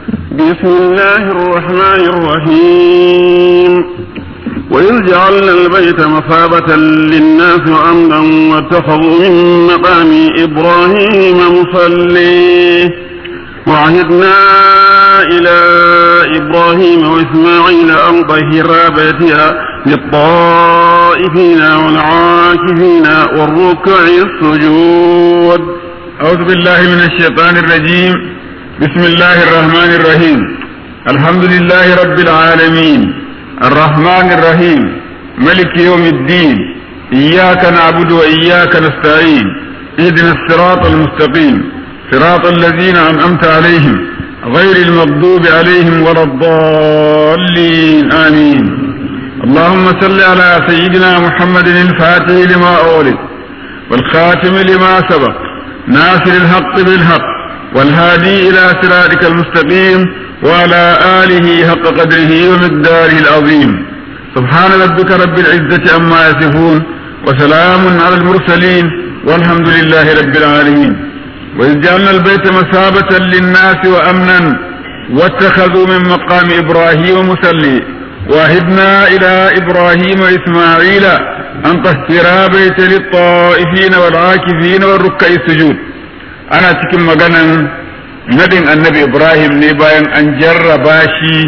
بسم الله الرحمن الرحيم وإذ جعلنا البيت مثابة للناس وأمنا واتخذوا من مقام إبراهيم مصليه وعهدنا إلى إبراهيم وإسماعيل أن طهرا بيتها للطائفين والعاكفين والركع السجود أعوذ بالله من الشيطان الرجيم بسم الله الرحمن الرحيم الحمد لله رب العالمين الرحمن الرحيم ملك يوم الدين إياك نعبد وإياك نستعين اهدنا الصراط المستقيم صراط الذين أنعمت عليهم غير المغضوب عليهم ولا الضالين آمين اللهم صل على سيدنا محمد الفاتح لما أولد والخاتم لما سبق ناصر الحق بالحق والهادي إلى صراطك المستقيم وعلى آله حق قدره ومقداره العظيم سبحان ربك رب العزة عما يصفون وسلام على المرسلين والحمد لله رب العالمين وإذ جعلنا البيت مثابة للناس وأمنا واتخذوا من مقام إبراهيم مصلي وعهدنا إلى إبراهيم وإسماعيل أن طهرا بيت للطائفين والعاكفين والركع السجود أنا cikin maganan nadin annabi Ibrahim ne bayan an jarraba shi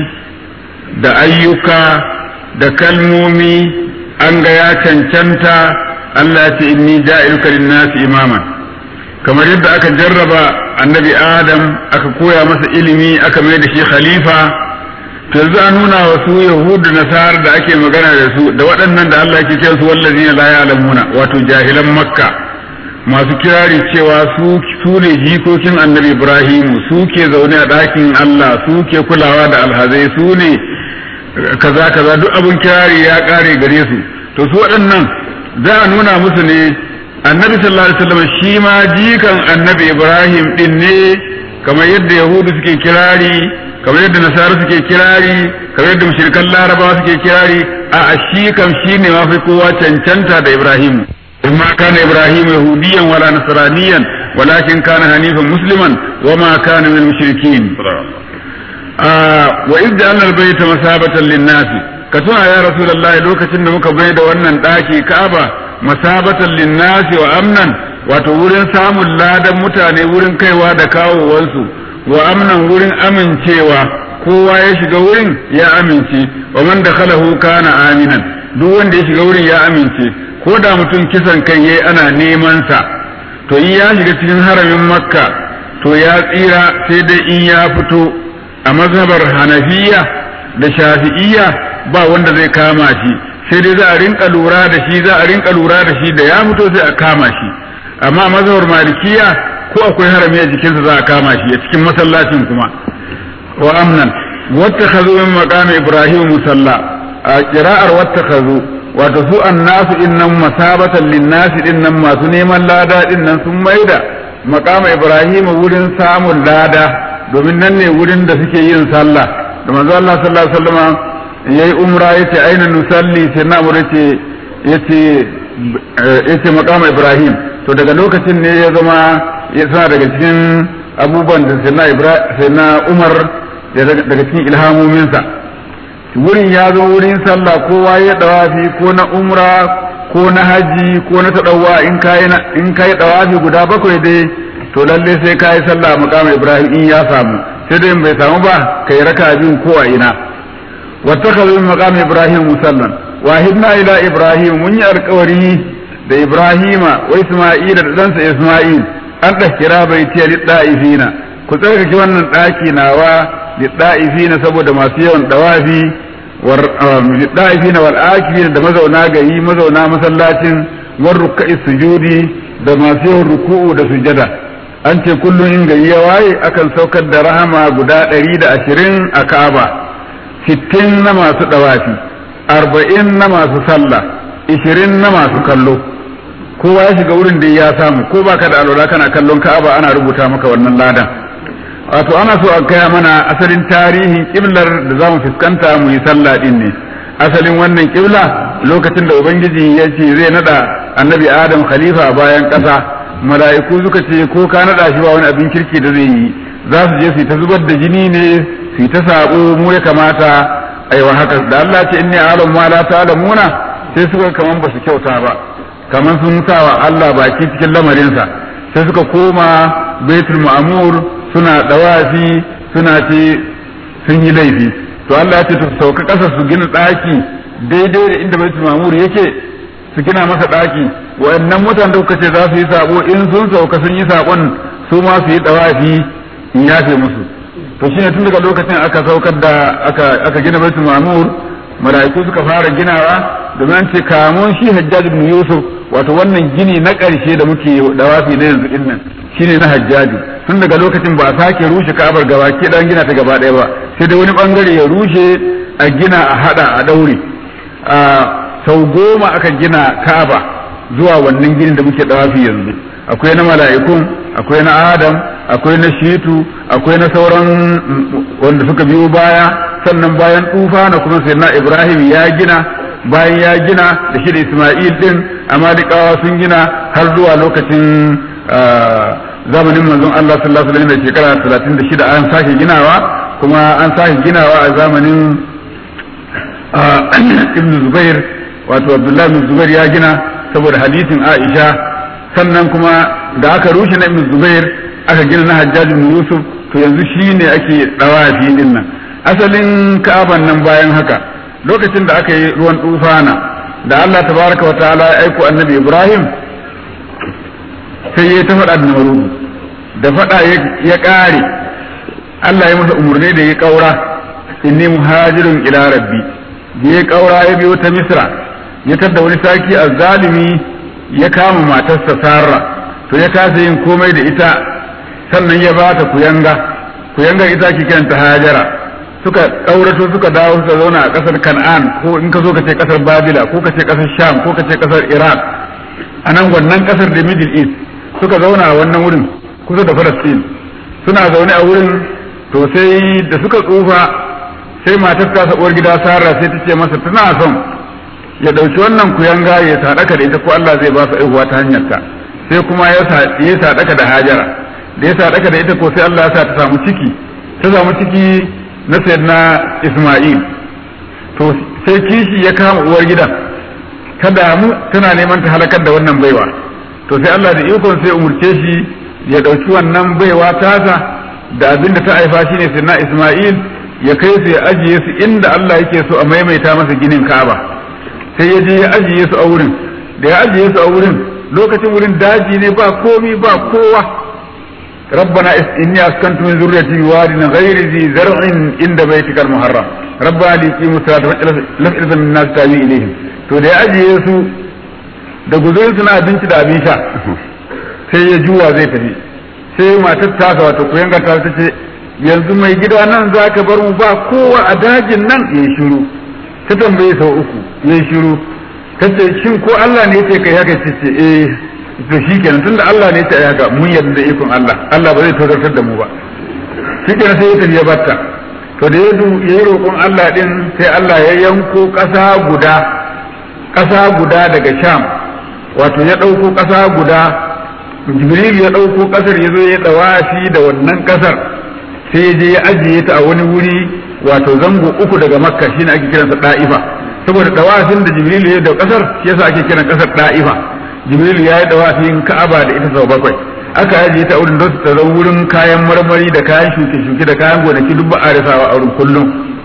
da ayyuka da kalmomi an ga ya cancanta Allah ya ce inni ja'iluka lin-nasi imaman kamar yadda aka jarraba annabi Adam aka koya masa ilimi aka mai da shi khalifa to yanzu an nuna wa su yahudu nasar da ake magana da su da waɗannan da Allah ke kiransu wallazina la ya'lamuna wato jahilan makka masu kirari cewa su su ne jikokin annabi ibrahim su ke zaune a ɗakin Allah su ke kulawa da alhazai su ne kaza kaza duk abin kirari ya ƙare gare su to su waɗannan za a nuna musu ne annabi sallallahu alaihi wasallam shi ma jikan annabi ibrahim din ne kamar yadda yahudu suke kirari kamar yadda nasara suke kirari kamar yadda mushrikan larabawa suke kirari a shi kam shi ne mafi kowa cancanta da ibrahim ma kana ibrahim yahudiyan wala nasraniyan walakin kana hanifan musliman wa ma kana min mushrikin wa idda anna albayta masabatan lin-nasi ka tuna ya rasulullah lokacin da muka bai da wannan daki ka'aba masabatan lin-nasi wa amnan wato wurin samun ladan mutane wurin kaiwa da kawowansu wa amnan wurin amincewa kowa ya shiga wurin ya amince wa man dakhalahu kana aminan duk wanda ya shiga wurin ya amince ko da mutum kisan kai yayi ana neman sa to in ya shiga cikin haramin makka to ya tsira sai dai in ya fito a mazhabar hanafiya da shafi'iyya ba wanda zai kama shi sai dai za a rinka lura da shi za a rinka lura da shi da ya fito sai a kama shi amma mazhabar malikiya ko akwai harami a jikinsa za a kama shi a cikin masallacin kuma wa amnan wattakhazu min maqami ibrahim musalla a qira'ar wattakhazu wato su annasu innan masabatan linnasi dinnan masu neman lada dinnan sun maida maqama ibrahim wurin samun lada domin nan ne wurin da suke yin sallah da manzo Allah sallallahu alaihi wasallam yayi umra yace aina nusalli sai na mu yace yace yace maqama ibrahim to daga lokacin ne ya zama ya suna daga cikin abubuwan da sai na umar daga cikin ilhamominsa wurin ya zo wurin sallah kowa ya dawafi ko na umra ko na haji ko na taɗawa in ka yi dawafi guda bakwai dai to lalle sai ka yi sallah makamu ibrahim in ya samu sai dai bai samu ba ka yi raka bin ko a ina wata ka min makamu ibrahim musallan wahidna ila ibrahim mun yi alkawari da ibrahima wa isma'ila da ɗansa isma'il an ɗaskira bai ce liɗa'ifina ku tsarkake wannan ɗaki nawa liɗa'ifina saboda masu yawan ɗawafi liɗa'ifina wal akifina da mazauna gari mazauna masallacin war rukka'i sujudi da masu yawan ruku'u da sujada an ce kullum in gari ya waye akan saukar da rahama guda ɗari da ashirin a ka'aba sittin na masu ɗawafi arba'in na masu sallah ishirin na masu kallo kowa ya shiga wurin da ya samu ko baka da alwala kana kallon ka'aba ana rubuta maka wannan ladan wato ana so a gaya mana asalin tarihin kiblar da zamu fuskanta mu yi sallah din ne asalin wannan kibla lokacin da ubangiji ya ce zai nada annabi adam khalifa a bayan ƙasa mala'iku suka ce ko ka nada shi ba wani abin kirki da zai yi za su je su ta zubar da jini ne su ta sabo mu ya kamata aiwa haka da Allah ce inni alam ma la ta'lamuna sai suka kaman ba su kyauta ba kaman sun sawa Allah baki cikin lamarinsa sai suka koma baitul ma'mur suna dawafi suna ce sun yi laifi to Allah ya ce su sauka kasa su gina daki daidai da inda baitul ma'mur yake su gina masa daki wayannan mutanen da kuka ce za su yi sabo in sun sauka sun yi sabon su ma su yi dawafi in yafe musu to shine tun daga lokacin aka saukar da aka aka gina baitul ma'mur mala'iku suka fara ginawa domin an ce kamun shi hajjaj ibn yusuf wato wannan gini na ƙarshe da muke dawafi na yanzu din nan shine na hajjaji tun daga lokacin ba a sake rushe ka'abar gaba ke dan gina ta gaba ɗaya ba sai dai wani bangare ya rushe a gina a hada a daure a sau goma aka gina ka'aba zuwa wannan ginin da muke dawafi yanzu akwai na mala'ikun akwai na adam akwai na shitu akwai na sauran wanda suka biyo baya sannan bayan tufa na kuma sai na ibrahim ya gina bayan ya gina da shi da isma'il din amalikawa sun gina har zuwa lokacin zamanin manzon allah sallallahu alaihi wasallam shekara 36 an sake ginawa kuma an sake ginawa a zamanin ibn zubair wato abdullahi ibn zubair ya gina saboda hadisin aisha sannan kuma da aka rushe na ibn zubair aka gina na hajjaj ibn yusuf to yanzu shine ake dawafi din nan asalin ka'aban nan bayan haka lokacin da aka yi ruwan tufana da Allah tabaraka wa ta'ala ya aiko annabi Ibrahim sai ya ta faɗa da Namrudu da faɗa ya ƙare Allah ya masa umarni da ya ƙaura inni muhajirun ila rabbi da ya ƙaura ya biyo ta Misra ya tadda wani saki azzalimi ya kama matarsa Sarra to ya kasa yin komai da ita sannan ya ba ta kuyanga kuyanga ita ke kiranta Hajara suka ɗaurato suka dawo suka zauna a ƙasar Kan'an ko in ka so ka ce ƙasar Babila ko ka ce ƙasar Sham ko ka ce ƙasar Iraq a nan wannan ƙasar da Middle East suka zauna a wannan wurin kusa da Palestine suna zaune a wurin to sai da suka tsufa sai matar ta uwar gida Sarah sai ta ce masa tana son ya ɗauki wannan kuyanga ya sadaka da ita ko Allah zai ba su aihuwa ta hanyar ta sai kuma ya sadaka da Hajara da ya sadaka da ita ko sai Allah ya sa ta samu ciki ta samu ciki na sayyidina Ismail to sai kishi ya kama uwar gidan ta damu tana neman ta halakar da wannan baiwa to sai Allah da ikon sai umurce shi ya dauki wannan baiwa tasa da abin da ta haifa shine sayyidina Ismail ya kai su ya ajiye su inda Allah yake so a maimaita masa ginin Ka'aba sai ya je ya ajiye su a wurin da ya ajiye su a wurin lokacin wurin daji ne ba komi ba kowa ربنا إني أسكنت من ذريتي بواد غير ذي زرع عند بيتك المحرم ربنا ليقيموا الصلاة لفئة من الناس تابي إليهم to da ya ajiye su da guzurin suna abinci da abin sha sai ya juwa zai tafi sai matar tasa wato kuyan ta ta ce yanzu mai gida nan za ka bar mu ba kowa a dajin nan ya shiru ta tambaye sau uku ya shiru ta ce shin ko Allah ne ce kai haka ce ce eh to shi kenan tunda Allah ne ta yi haka mun yarda da ikon Allah Allah ba zai tozartar da mu ba shi kenan sai ya tafi ya batta to da ya yi roƙon Allah din sai Allah ya yanko ƙasa guda ƙasa guda daga Sham wato ya ɗauko ƙasa guda Jibril ya ɗauko ƙasar ya zo ya ɗawafi da wannan ƙasar sai ya je ya ajiye ta a wani wuri wato zango uku daga Makka shine ake kiransa Da'ifa saboda ɗawafin da Jibril ya yi da ƙasar shi yasa ake kiran ƙasar Da'ifa jibril ya yi dawafin ka'aba da ita sau bakwai aka yaje ta wurin don ta zama wurin kayan marmari da kayan shuke-shuke da kayan gonaki duk ba a rasawa a wurin kullum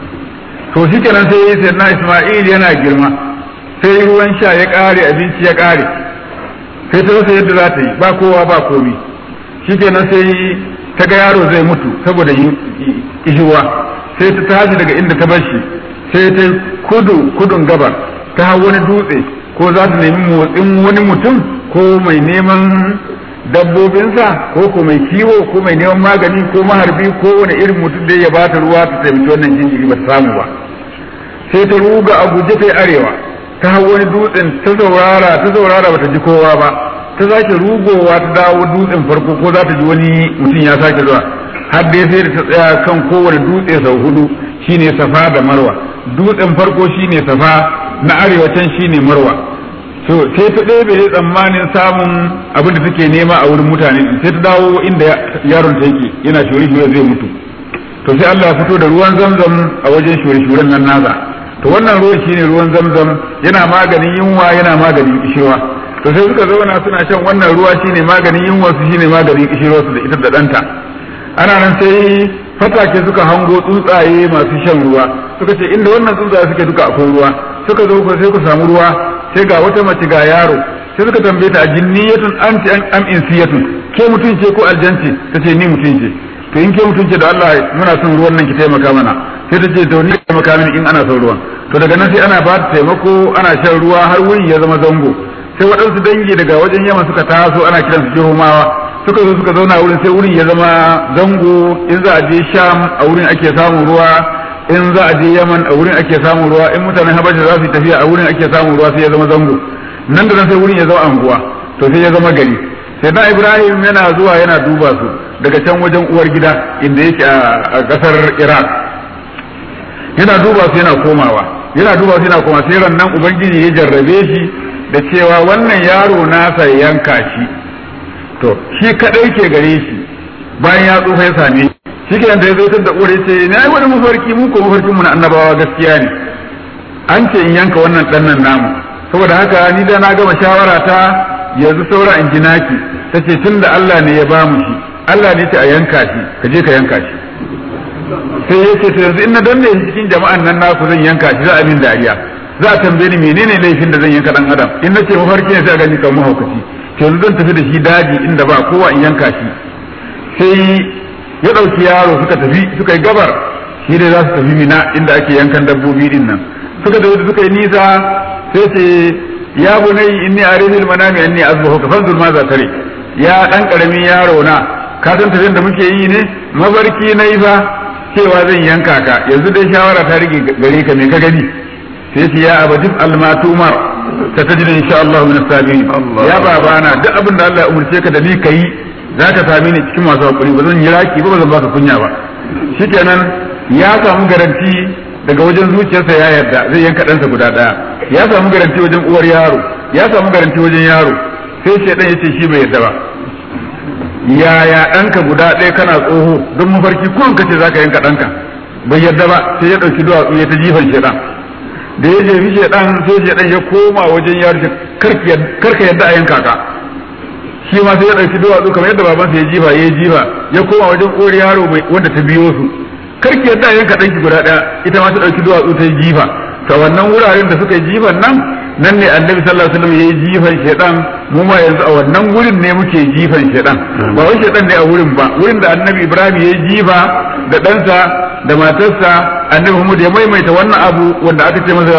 to shi kenan sai sai na isma'il yana girma sai ruwan sha ya ƙare abinci ya ƙare sai ta rasa yadda za ta yi ba kowa ba komi shi kenan sai ta ga yaro zai mutu saboda ishiwa sai ta tashi daga inda ta bar shi sai ta kudu kudun gabar ta hau wani dutse ko za ta nemi motsin wani mutum ko mai neman dabbobinsa ko ko mai kiwo ko mai neman magani ko maharbi ko wani irin mutum da ya bata ruwa ta taimaki wannan jinjiri ba ta samu ba sai ta ruga a guje ta arewa ta hau wani dutsen ta saurara ta saurara ba ta ji kowa ba ta sake rugowa ta dawo dutsen farko ko za ta ji wani mutum ya sake zuwa har dai sai da ta tsaya kan kowane dutse sau hudu shine safa da marwa dutsen farko shine safa na arewacin shine marwa so sai ta ɗebe tsammanin samun abin da take nema a wurin mutane sai ta dawo inda yaron ta yake yana shure-shure zai mutu to sai Allah ya fito da ruwan zamzam a wajen shure-shuren nan nasa to wannan ruwan shine ruwan zamzam yana maganin yunwa yana maganin kishewa to sai suka zauna suna shan wannan ruwa shine maganin yunwa su shine maganin kishewa su da ita da ɗanta ana nan sai fatake suka hango tsuntsaye masu shan ruwa suka ce inda wannan tsuntsaye suke duka akwai ruwa suka zo sai ku samu ruwa sai ga wata mace ga yaro sai suka tambaye ta jinniyatun anti am insiyatun ke mutum ce ko aljanci tace ni mutum ce to in ke mutum ce da Allah muna son ruwan nan ki taimaka mana sai ta ce to ni taimaka mini in ana son ruwan to daga nan sai ana ba ta taimako ana shan ruwa har wuri ya zama zango sai waɗansu dangi daga wajen yamma suka taso ana kiransu jihomawa suka zo suka zauna wurin sai wurin ya zama zango in za a je sham a wurin ake samun ruwa in za a je yaman a wurin ake samun ruwa in mutanen habasha za su yi tafiya a wurin ake samun ruwa sai ya zama zango nan da nan sai wurin ya zama anguwa to sai ya zama gari sai na ibrahim yana zuwa yana duba su daga can wajen uwar gida inda yake a kasar iraq yana duba su yana komawa yana duba su yana komawa sai ran nan ubangiji ya jarrabe shi da cewa wannan yaro nasa yanka shi to shi kadai ke gare shi bayan ya tsufa ya same shi ke da ya zo da uwar ce na yi wani mafarki mu ko mafarkin mu na annabawa gaskiya ne an ce in yanka wannan dan nan namu saboda haka ni da na gama shawara ta yanzu saura in ji naki tace tunda Allah ne ya ba mu shi Allah ne ta a yanka shi ka je ka yanka shi sai ya ce yanzu in na danne shi cikin jama'an nan naku zan yanka shi za a min dariya za a tambaye ni menene laifin da zan yanka dan adam in na ce mafarki ne sai a gani kamar mahaukaci yanzu zan tafi da shi daji inda ba kowa in yanka shi sai ya ɗauki yaro suka tafi suka yi gabar shi dai za su tafi mina inda ake yankan dabbobi din nan suka tafi suka yi nisa sai ce ya bunai inni arihil manami anni azbahu ka fanzur ma za tare ya dan karamin yaro na ka san tafiyan da muke yi ne mabarki na yi fa cewa zan yanka ka yanzu dai shawara ta rige gare ka me ka gani sai ce ya abadin almatumar ta tajid insha Allah min as-sabirin ya babana duk abin da Allah ya umurce ka da ni kai zaka same ni cikin masu hakuri ba zan yi raki ba ba zan baka kunya ba shikenan ya samu garanti daga wajen zuciyarsa ya yarda zai yanka ɗansa guda ɗaya ya samu garanti wajen uwar yaro ya samu garanti wajen yaro sai shaidan ya ce shi bai yarda ba yaya ɗanka guda ɗaya kana tsoho don mafarki ko ka ce zaka yanka ɗanka bai yarda ba sai ya ɗauki duwatsu ya ta jifan shaidan da ya jefi shaidan sai shaidan ya koma wajen yaro karka yadda a yanka ka shi ma sai ya ɗauki duwatsu kamar yadda babansa ya jifa ya jifa ya koma wajen uwar yaro wanda ta biyo su karki yadda a yanka ɗanki guda ɗaya ita ma ta ɗauki duwatsu ta jifa ta wannan wuraren da suka yi jifan nan nan ne annabi sallallahu alaihi wasallam yayi jifan shedan mu ma yanzu a wannan wurin ne muke jifan shedan ba wai shedan ne a wurin ba wurin da annabi ibrahim yayi jifa da ɗansa da matarsa annabi muhammad ya maimaita wannan abu wanda aka ce masa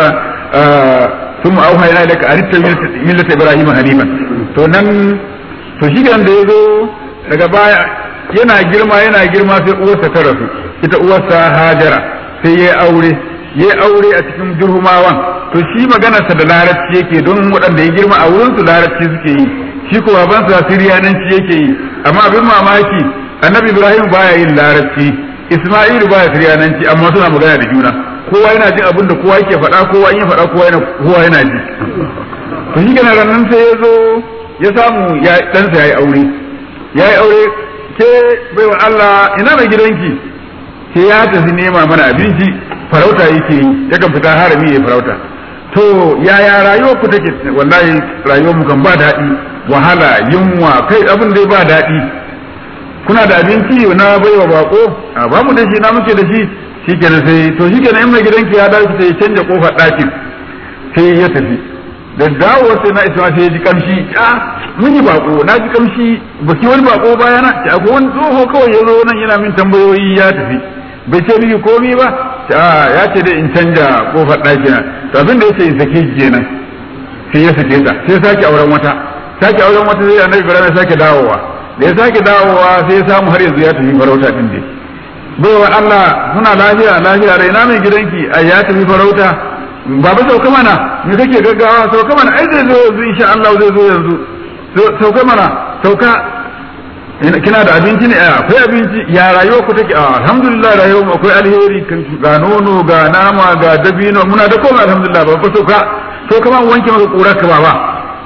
ثم أوحينا إليك أن اتبع ملة إبراهيم حنيفا to nan to shi da ya zo daga baya yana girma yana girma sai uwarsa ta rasu ita uwarsa hajara sai ya aure ya aure a cikin jurhumawan to shi maganarsa da larabci yake don waɗanda ya girma a wurinsu larabci suke yi shi ko babansa siriyananci yake yi amma abin mamaki annabi ibrahim baya yin larabci isma'ilu baya siriyananci amma suna magana da juna kowa yana jin abin da kowa yake faɗa kowa in ya faɗa kowa yana kowa yana ji to shi kenan ranan sai ya zo ya samu ya ɗansa ya yi aure ya yi aure ke baiwa Allah ina mai gidanki sai ya tafi nema mana abinci farauta yake yi yakan fita harami ya farauta to yaya rayuwar ku take wallahi rayuwar mu kan ba daɗi wahala yunwa kai abin dai ba daɗi kuna da abinci na baiwa bako a ba mu da shi na muke da shi shikenan sai to shikenan in mai gidanki ya dawo sai ya canja kofar ɗakin sai ya tafi da dawo sai na isma sai ya ji kamshi a mun yi bako na ji kamshi ba ki wani bako baya na ta akwai wani tsoho kawai ya zo nan yana min tambayoyi ya tafi bai ce miki komi ba ta ya ce dai in canja kofar ɗaki na to abin da yace in sake ki kenan sai ya sake ta sai sake auren wata sake auren wata sai annabi ibrahim ya sake dawowa da ya sake dawowa sai ya samu har yanzu ya tafi farauta din dai baiwa Allah muna lafiya lafiya rai na mai gidanki a ya tafi farauta baba sauka mana me kake gaggawa sauka mana ai zai zo yanzu insha Allah zai zo yanzu sauka mana sauka kina da abinci ne akwai abinci ya rayuwa ku take alhamdulillah rayuwa mu akwai alheri ga nono ga nama ga dabino muna da komai alhamdulillah baba sauka sauka ma wanke maka kurar ka baba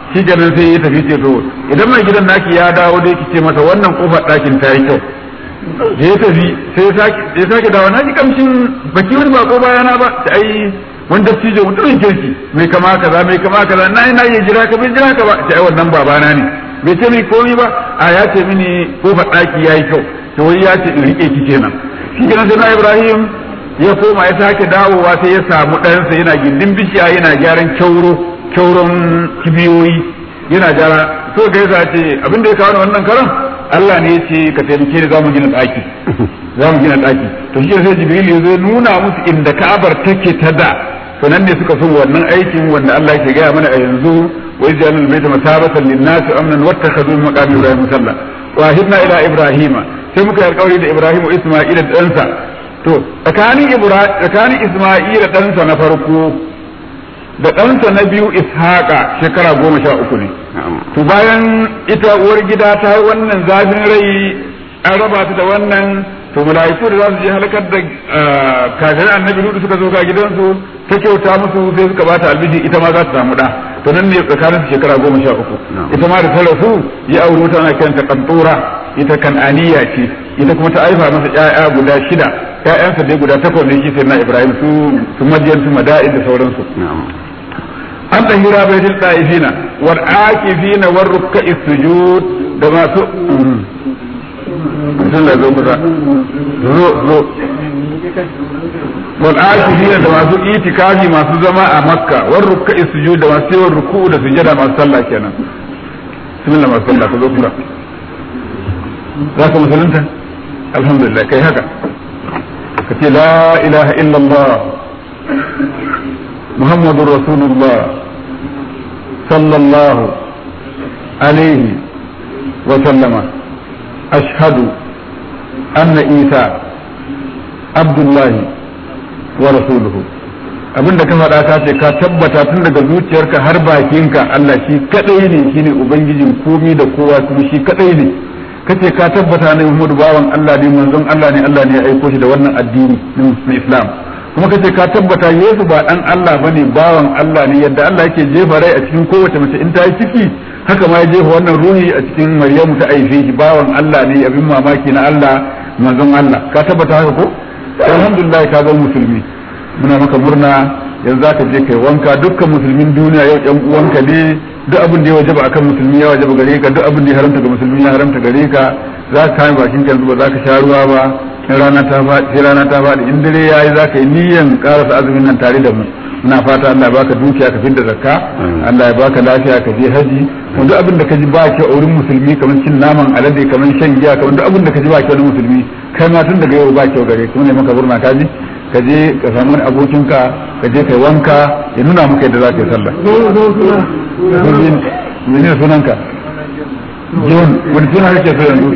shi kenan sai ya tafi ce to idan mai gidan naki ya dawo dai ki ce masa wannan kofar ɗakin ta yi kyau da ya tafi sai ya sake dawo na ji kamshin baki wani bako bayana ba ta ai wani dattijo mutumin kirki mai kama kaza mai kama kaza na yi na yi jira ka bai jira ka ba ta ai wannan babana ne bai ce mai komi ba a ya ce mini kofar ɗaki ya yi kyau to wai ya ce in riƙe ki kenan shi kenan sai na ibrahim ya koma ya sake dawowa sai ya samu ɗansa yana gindin bishiya yana gyaran kyauro kyauron kibiyoyi yana gyara so ga yasa ce abin da ya kawo wannan karan Allah ne ya ce ka taimake ni za mu gina ɗaki za mu gina ɗaki to shi sai jibril ya zo nuna musu inda ka'abar take ta da to nan ne suka so wannan aikin wanda Allah yake gaya mana a yanzu wa izjalul baita masabatan lin-nas amnan wattakhadhu min maqami ibrahim musalla wa hidna ila ibrahima sai muka yi alƙawari da ibrahim wa isma'ila da ɗansa to tsakanin tsakanin isma'ila ɗansa na farko da ɗansa na biyu ishaqa shekara goma sha uku ne to bayan ita uwar gida ta yi wannan zafin rai an raba ta da wannan to mala'iku da za su je halakar da kafirin annabi lutu suka zo ga gidansu ta kyauta musu sai suka bata albiji ita ma za ta samu da to nan ne tsakanin shekara goma sha uku ita ma da ta rasu ya aure ta ana kiranta kantura ita kan'aniya ce ita kuma ta aifa masa ƴaƴa guda shida ƴaƴansa dai guda takwas ne shi sai na ibrahim su su madiyan su mada'in da sauransu an tahira baitul ta'ifina wal akifina war rukka'i sujud da masu sun da zo kusa zo zo wal akifina da masu itikafi masu zama a makka war rukka'i sujud da masu yawan ruku'u da sujada masu sallah kenan bismillah masu sallah ka zo kusa za ka musulunta alhamdulillah kai haka ka ce la ilaha illallah muhammadur rasulullah sallallahu alaihi wa sallama ashhadu anna isa abdullahi wa rasuluhu abinda ka faɗa ka ce ka tabbata tun daga zuciyarka har bakinka Allah shi kadai ne shine ubangijin komi da kowa kuma shi kadai ne kace ka tabbata ne Muhammadu bawan Allah ne manzon Allah ne Allah ne ya aiko shi da wannan addini na Islam kuma kace ka tabbata Yesu ba dan Allah bane bawan Allah ne yadda Allah yake jefa rai a cikin kowace mace in ta yi ciki haka ma ya jefa wannan ruhi a cikin Maryamu ta aife shi bawan Allah ne abin mamaki na Allah manzon Allah ka tabbata haka ko alhamdulillah ka zama musulmi muna maka murna yanzu za ka je kai wanka dukkan musulmin duniya yau yan uwanka ne duk abin da ya wajaba akan musulmi ya wajaba gare ka duk abin da ya haramta ga musulmi ya haramta gare ka za ka kame bakin ka yanzu ba za ka sha ruwa ba in rana ta faɗi sai rana ta faɗi in dare yayi za ka yi niyyan karasa azumin nan tare da mu muna fata Allah ya baka dukiya ka fidda zakka Allah ya baka lafiya ka je haji kuma duk abin da ka ji ba ki a wurin musulmi kamar cin naman alade kamar shan giya kamar duk abin da ka ji ba ki wani musulmi kai ma tun daga yau ba ki gare kuma ne maka burna ka ji ka je ka samu wani abokinka ka je kai wanka ya nuna maka yadda za ka yi sallah mene sunanka john wani suna kake so yanzu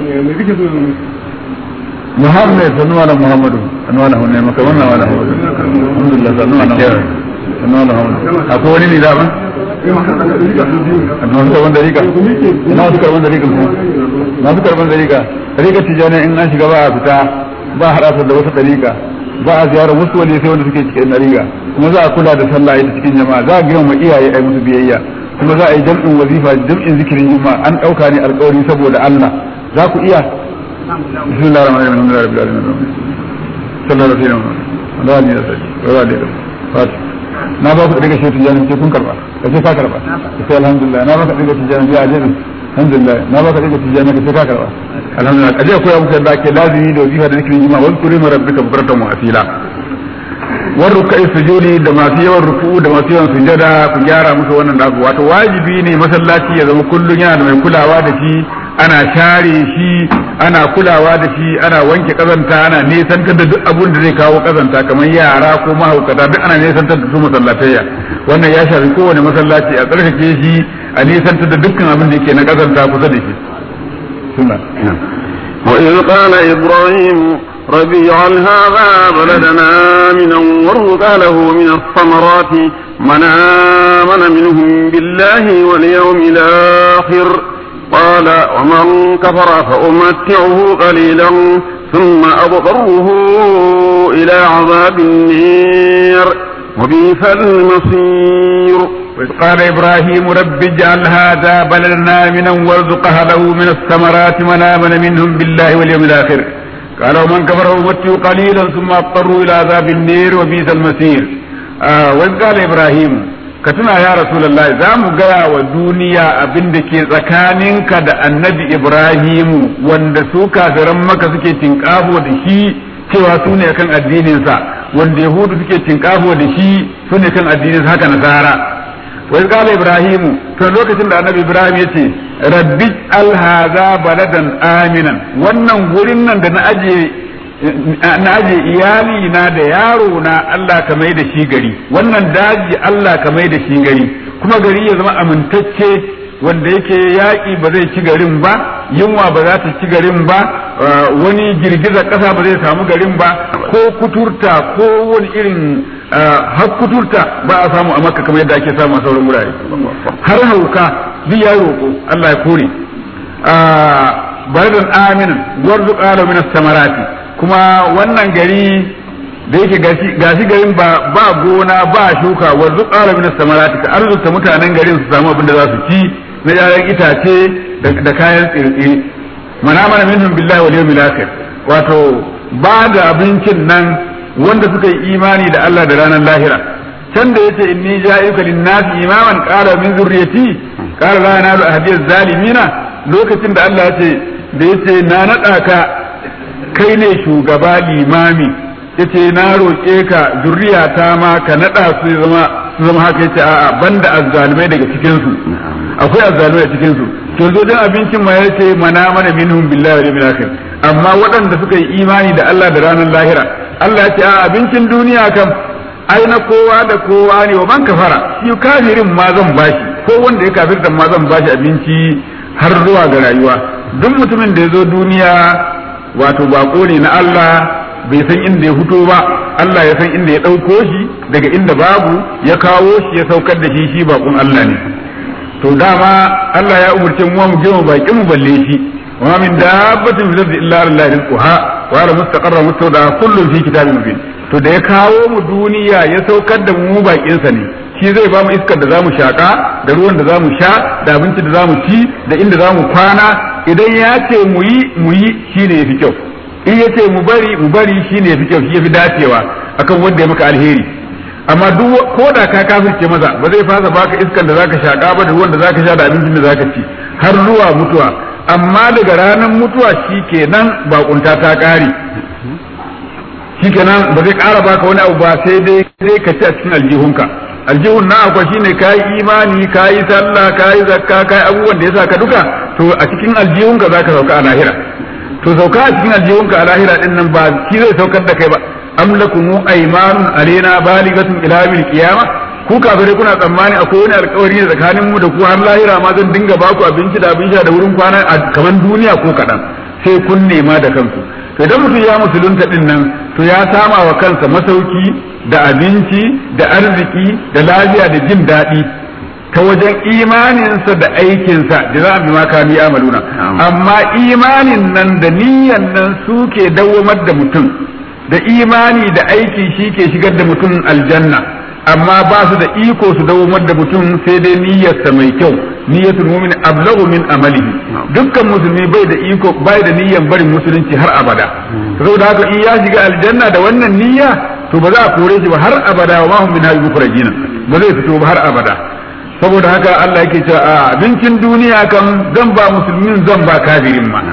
muhammad sanu ala muhammadu sanu ala hunne maka wannan wala alhamdulillah sanu ala sanu ala akwai wani ne da ba masu karban dariƙa ina wasu karban dariƙa kuma masu karban dariƙa dariƙa tijjani in an shiga ba a fita ba a haɗa da wata dariƙa ba a ziyarar wasu wani sai wanda suke cikin dariƙa kuma za a kula da sallah ita cikin jama'a za a girma iyaye a musu biyayya kuma za a yi jam'in wazifa jam'in zikirin juma'a an ɗauka ne alƙawari saboda Allah za ku iya bismillahir rahmanir rahim alhamdulillahi rabbil alamin sallallahu alaihi wa sallam Allah ne da sai wa alaikum fatiha na ba ku daga shaitu jani ce kun karba ka ce ka karba ka ce alhamdulillah na ba ka daga tijani ya ajin alhamdulillah na ba ka daga tijani ka ce ka karba alhamdulillah kaje koya muku yadda ake lazimi da wazifa da zikirin juma'a wal kurima rabbika bukratan wa asila war rukai sujudi da masu yawan ruku'u da masu yawan sujada ku gyara musu wannan da wato wajibi ne masallaci ya zama kullun yana da mai kulawa da shi ana share shi ana kulawa da shi ana wanke kazanta ana nesantar da duk abun da zai kawo kazanta kamar yara ko mahaukata duk ana nesantar da su masallatayya wannan ya shafi kowane masallaci a tsarkake shi a nesantar da dukkan abin da yake na kazanta kusa da shi suna وإذ قال إبراهيم رب اجعل هذا بلدنا آمنا وارزق له من الثمرات من آمن منهم بالله واليوم الآخر قال ومن كفر فأمتعه قليلا ثم أضطره إلى عذاب النير وبئس المصير وإذ قال إبراهيم رب اجعل هذا بلدنا آمنا وارزق أهله من الثمرات من آمن منهم بالله واليوم الآخر قال ومن كفر أمته قليلا ثم اضطروا إلى عذاب النير وبئس المسير آه وإذ قال إبراهيم كتنا يا رسول الله زام قيا ودنيا أبن دكي زكانك دا النبي إبراهيم واندسوكا فرمك سكي تنكافو دشي cewa su ne kan addininsa wanda yahudu suke tinkafo da shi su ne kan addininsa haka nasara wai kala ibrahimu to lokacin da annabi ibrahim ya ce rabbi alhaza baladan aminan wannan gurin nan da na aje na aje iyali na da yaro na Allah ka mai da shi gari wannan daji Allah ka mai da shi gari kuma gari ya zama amintacce wanda yake yaƙi ba zai ci garin ba yunwa ba za ta ci garin ba wani girgizar ƙasa ba zai samu garin ba ko kuturta ko wani irin har kuturta ba a samu a makka kamar yadda ake samu a sauran wurare har hauka duk ya roƙo Allah ya kore baradan aminin gwarzu ƙalo min samarati kuma wannan gari da yake gashi garin ba ba gona ba shuka warzu ƙalo min samarati ka arzuta mutanen garin su samu abin da za su ci na yayan itace da kayan tsirtsiri mana mana minhum billahi wal yawmil akhir wato ba da abincin nan wanda suka yi imani da Allah da ranar lahira can da yace inni ja'iuka lin-nasi imaman qala min zurriyati qala la yanalu ahdiy zalimina lokacin da Allah yace da yace na nada ka kai ne shugaba limami yace na roƙe ka zurriyata ma ka nada su zama su zama haka yace a'a banda azzalimai daga cikin su akwai azzalumai a cikin su to zo dan abincin ma yace mana mana minhum billahi wal yawmil akhir amma waɗanda suka yi imani da Allah da ranar lahira Allah ya ce a abincin duniya kam ai na kowa da kowa ne wa man kafara shi kafirin ma zan bashi ko wanda ya kafirta ma zan bashi abinci har zuwa ga rayuwa duk mutumin da ya zo duniya wato bako ne na Allah bai san inda ya fito ba Allah ya san inda ya ɗauko shi daga inda babu ya kawo shi ya saukar da shi shi bakon Allah ne to dama Allah ya umurce mu mu girma bakin mu balle shi wa min dabbatin fil ardi illa Allah rizquha wa ala mustaqarra mustawda kullun fi kitabin mubin to da ya kawo mu duniya ya saukar da mu bakin sa ne shi zai ba mu iskar da zamu shaka da ruwan da zamu sha da abinci da zamu ci da inda zamu kwana idan ya ce mu yi mu yi shine yafi kyau in ya ce mu bari mu bari shine yafi kyau shi yafi dacewa akan wanda ya maka alheri amma duk ko da ka kafirce maza ba zai fasa baka iskan da zaka shaka ba da ruwan da zaka sha da abincin da zaka ci har zuwa mutuwa amma daga ranar mutuwa shikenan bakunta ta kare shikenan ba zai kara baka wani abu ba sai dai sai ka ci a cikin aljihunka aljihun na akwai shine kayi imani kayi sallah kayi zakka kayi abubuwan da yasa ka duka to a cikin aljihunka zaka sauka a lahira to sauka a cikin aljihunka a lahira din nan ba shi zai saukar da kai ba am lakum aymanun alaina baligatun ila yawmil qiyamah ku kafirai kuna tsammani akwai wani alkawari da tsakanin mu da ku har lahira ma zan dinga ba ku abinci da abin sha da wurin kwana a kaman duniya ko kaɗan sai kun nema da kanku to idan mutum ya musulunta din nan to ya sama wa kansa masauki da abinci da arziki da lafiya da jin daɗi ta wajen imaninsa da aikinsa da za a bi maka ni amaluna amma imanin nan da niyyan nan suke dawwamar da mutum da imani da aiki shi ke shigar da mutum aljanna amma ba su da iko su dawomar da mutum sai dai niyyarsa mai kyau niyyatul mu'min ablagu min amalihi dukkan musulmi bai da iko bai da niyyar barin musulunci har abada saboda haka in ya shiga aljanna da wannan niyya to ba za a kore shi ba har abada wa mahum min hadhihi mukhrajina ba zai fito ba har abada saboda haka Allah yake cewa a abincin duniya kan zan ba musulmin zan ba kafirin ma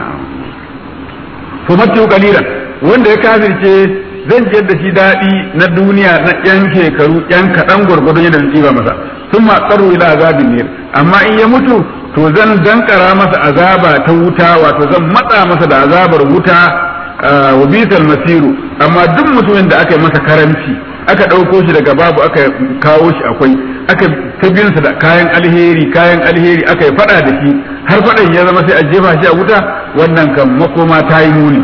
to matu qalilan wanda ya kafirce zan jiyar da shi daɗi na duniya na yan shekaru yan kaɗan gwargwadon yadda zai ba masa sun ma tsaro ila azabin ne amma in ya mutu to zan dankara masa azaba ta wuta wato zan matsa masa da azabar wuta wa bisal masiru amma duk mutumin da aka yi masa karamci aka ɗauko shi daga babu aka kawo shi akwai aka tabinsa da kayan alheri kayan alheri aka yi faɗa da shi har faɗan ya zama sai a jefa shi a wuta wannan kan makoma ta yi muni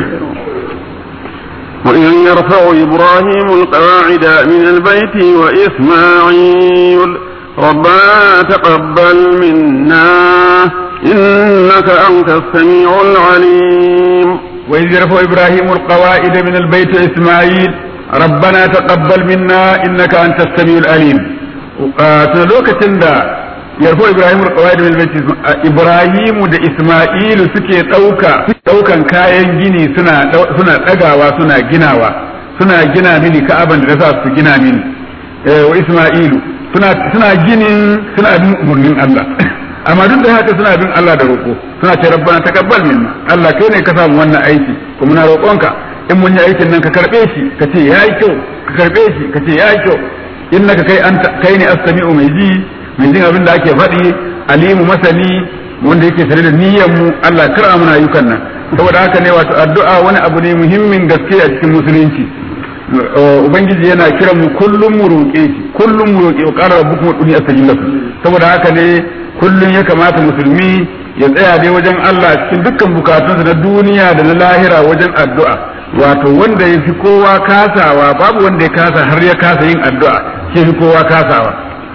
وإذ يرفع إبراهيم القواعد من البيت وإسماعيل ربنا تقبل منا إنك أنت السميع العليم وإذ يرفع إبراهيم القواعد من البيت وإسماعيل ربنا تقبل منا إنك أنت السميع العليم tun lokacin da yarfo Ibrahim al-qawaid min baiti Ibrahimu da Isma'ilu suke dauka daukan kayan gini suna suna dagawa suna ginawa suna gina mini Ka'aban da za su gina mini wa Isma'ilu suna suna ginin suna bin murnin Allah amma duk da haka suna bin Allah da roƙo suna ce rabbana takabbal minna Allah kai ne ka samu wannan aiki kuma na roƙonka in mun yi aikin nan ka karbe shi ka ce yayi kyau ka karbe shi ka ce yayi kyau innaka kai anta kai ne as-sami'u mai ji mai jin abin da ake faɗi alimu masani wanda yake tare da niyyar mu Allah kar mana ayyukan nan saboda haka ne wato addu'a wani abu ne muhimmin gaske a cikin musulunci ubangiji yana kiran mu kullum mu roƙe shi kullum mu roƙe wa qala rabbukum ud'uni astajib lakum saboda haka ne kullum ya kamata musulmi ya tsaya dai wajen Allah cikin dukkan bukatunsa na duniya da na lahira wajen addu'a wato wanda ya fi kowa kasawa babu wanda ya kasa har ya kasa yin addu'a shi fi kowa kasawa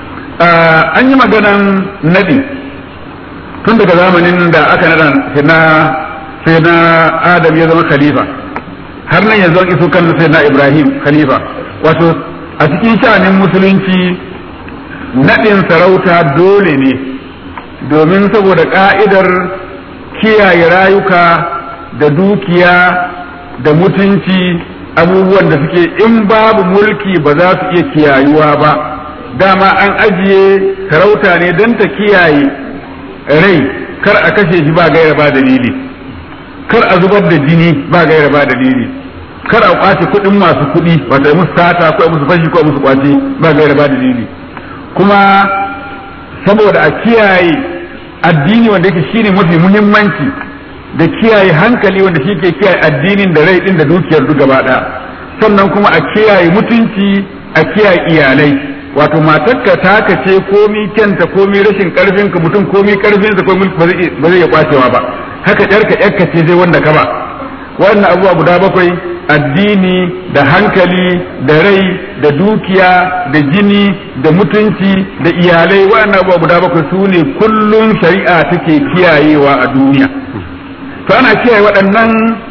an yi maganan nadi tun daga zamanin da aka nada na sai na adam ya zama khalifa har nan yanzu an iso kan sai na ibrahim khalifa wato a cikin sha'anin musulunci nadin sarauta dole ne domin saboda ka'idar kiyaye rayuka da dukiya da mutunci abubuwan da suke in babu mulki ba za su iya kiyayuwa ba dama an ajiye sarauta ne don ta kiyaye rai kar a kashe shi ba gaira ba dalili kar a zubar da jini ba gaira ba dalili kar a kwace kuɗin masu kuɗi wata musu sata ko musu fashi ko musu kwace ba gaira ba dalili kuma saboda a kiyaye addini wanda yake shine mafi muhimmanci da kiyaye hankali wanda shi ke kiyaye addinin da rai din da dukiyar duk gaba ɗaya sannan kuma a kiyaye mutunci a kiyaye iyalai wato matarka taka ce komi kyanta komi rashin karfin ka mutum komi karfin sa komi ba zai iya kwacewa ba haka yarka yarka ce zai wanda ka ba wannan abubuwa guda bakwai addini da hankali da rai da dukiya da jini da mutunci da iyalai wannan abubuwa guda bakwai su ne kullum shari'a take kiyayewa a duniya to ana kiyaye waɗannan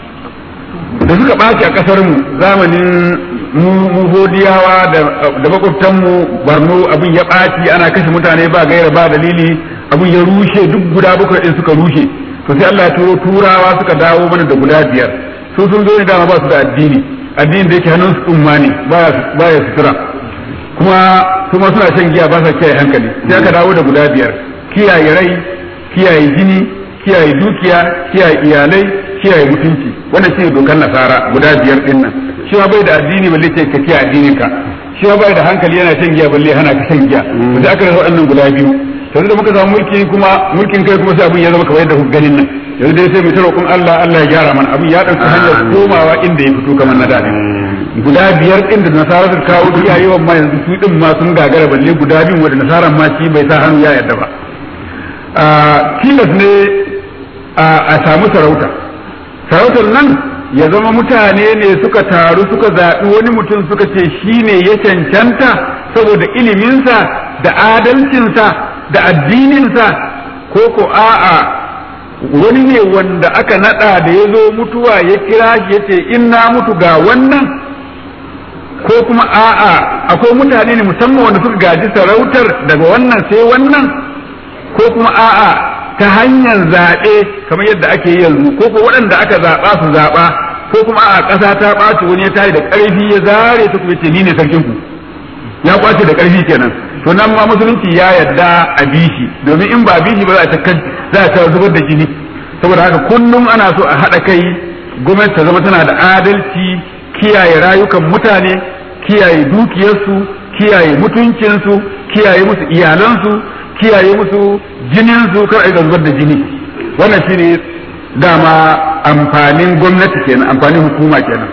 da suka ɓaci a ƙasar mu zamanin mu hodiyawa da makwabtanmu barno abin ya ɓaci ana kashe mutane ba gaira ba dalili abin ya rushe duk guda bakwai ɗin suka rushe to sai Allah ya turo turawa suka dawo mana da guda biyar su sun zo ne dama ba su da addini addinin da yake hannun su umma ne baya sutura kuma su ma suna shan giya ba sa kiyaye hankali sai aka dawo da guda biyar kiyaye rai kiyaye jini kiyaye dukiya kiyaye iyalai kiyaye mutunci wannan shine dokar nasara guda biyar din nan shi ma bai da addini balle ce ka kiyaye addinin ka shi ma bai da hankali yana shan giya balle hana ka shan giya to sai aka rasa waɗannan guda biyu yanzu da muka samu mulki kuma mulkin kai kuma sai abin ya zama kamar yadda ganin nan yanzu dai sai mu ta roƙon Allah Allah ya gyara mana abin ya ɗauki hanyar komawa inda ya fito kamar na da guda biyar ɗin da nasara su kawo iya yawan ma yanzu su ɗin ma sun gagara balle guda biyun wanda nasaran ma shi bai sa hannu ya yarda ba tilas ne a samu sarauta sarautar nan ya zama mutane ne suka taru suka zaɓi wani mutum suka ce shi ne ya cancanta saboda iliminsa da adalcinsa da addininsa ko ko a'a wani ne wanda aka naɗa da ya zo mutuwa ya kira shi ya ce in na mutu ga wannan ko kuma a'a akwai mutane ne musamman wanda suka gaji sarautar daga wannan sai wannan ko kuma a'a ta hanyar zaɓe kamar yadda ake yi yanzu ko ko waɗanda aka zaɓa su zaɓa ko kuma a ƙasa ta ɓaci wani ya tayi da ƙarfi ya zare ta kuma ce ni ne sarkin ku ya ƙwace da ƙarfi kenan to nan ma musulunci ya yarda a bishi domin in ba bishi ba za a za ta zubar da jini saboda haka kullum ana so a haɗa kai gwamnati ta zama tana da adalci kiyaye rayukan mutane kiyaye dukiyarsu kiyaye mutuncinsu kiyaye musu iyalansu kiyaye musu jinin su kar a zubar da jini wannan shine dama amfanin gwamnati kenan amfanin hukuma kenan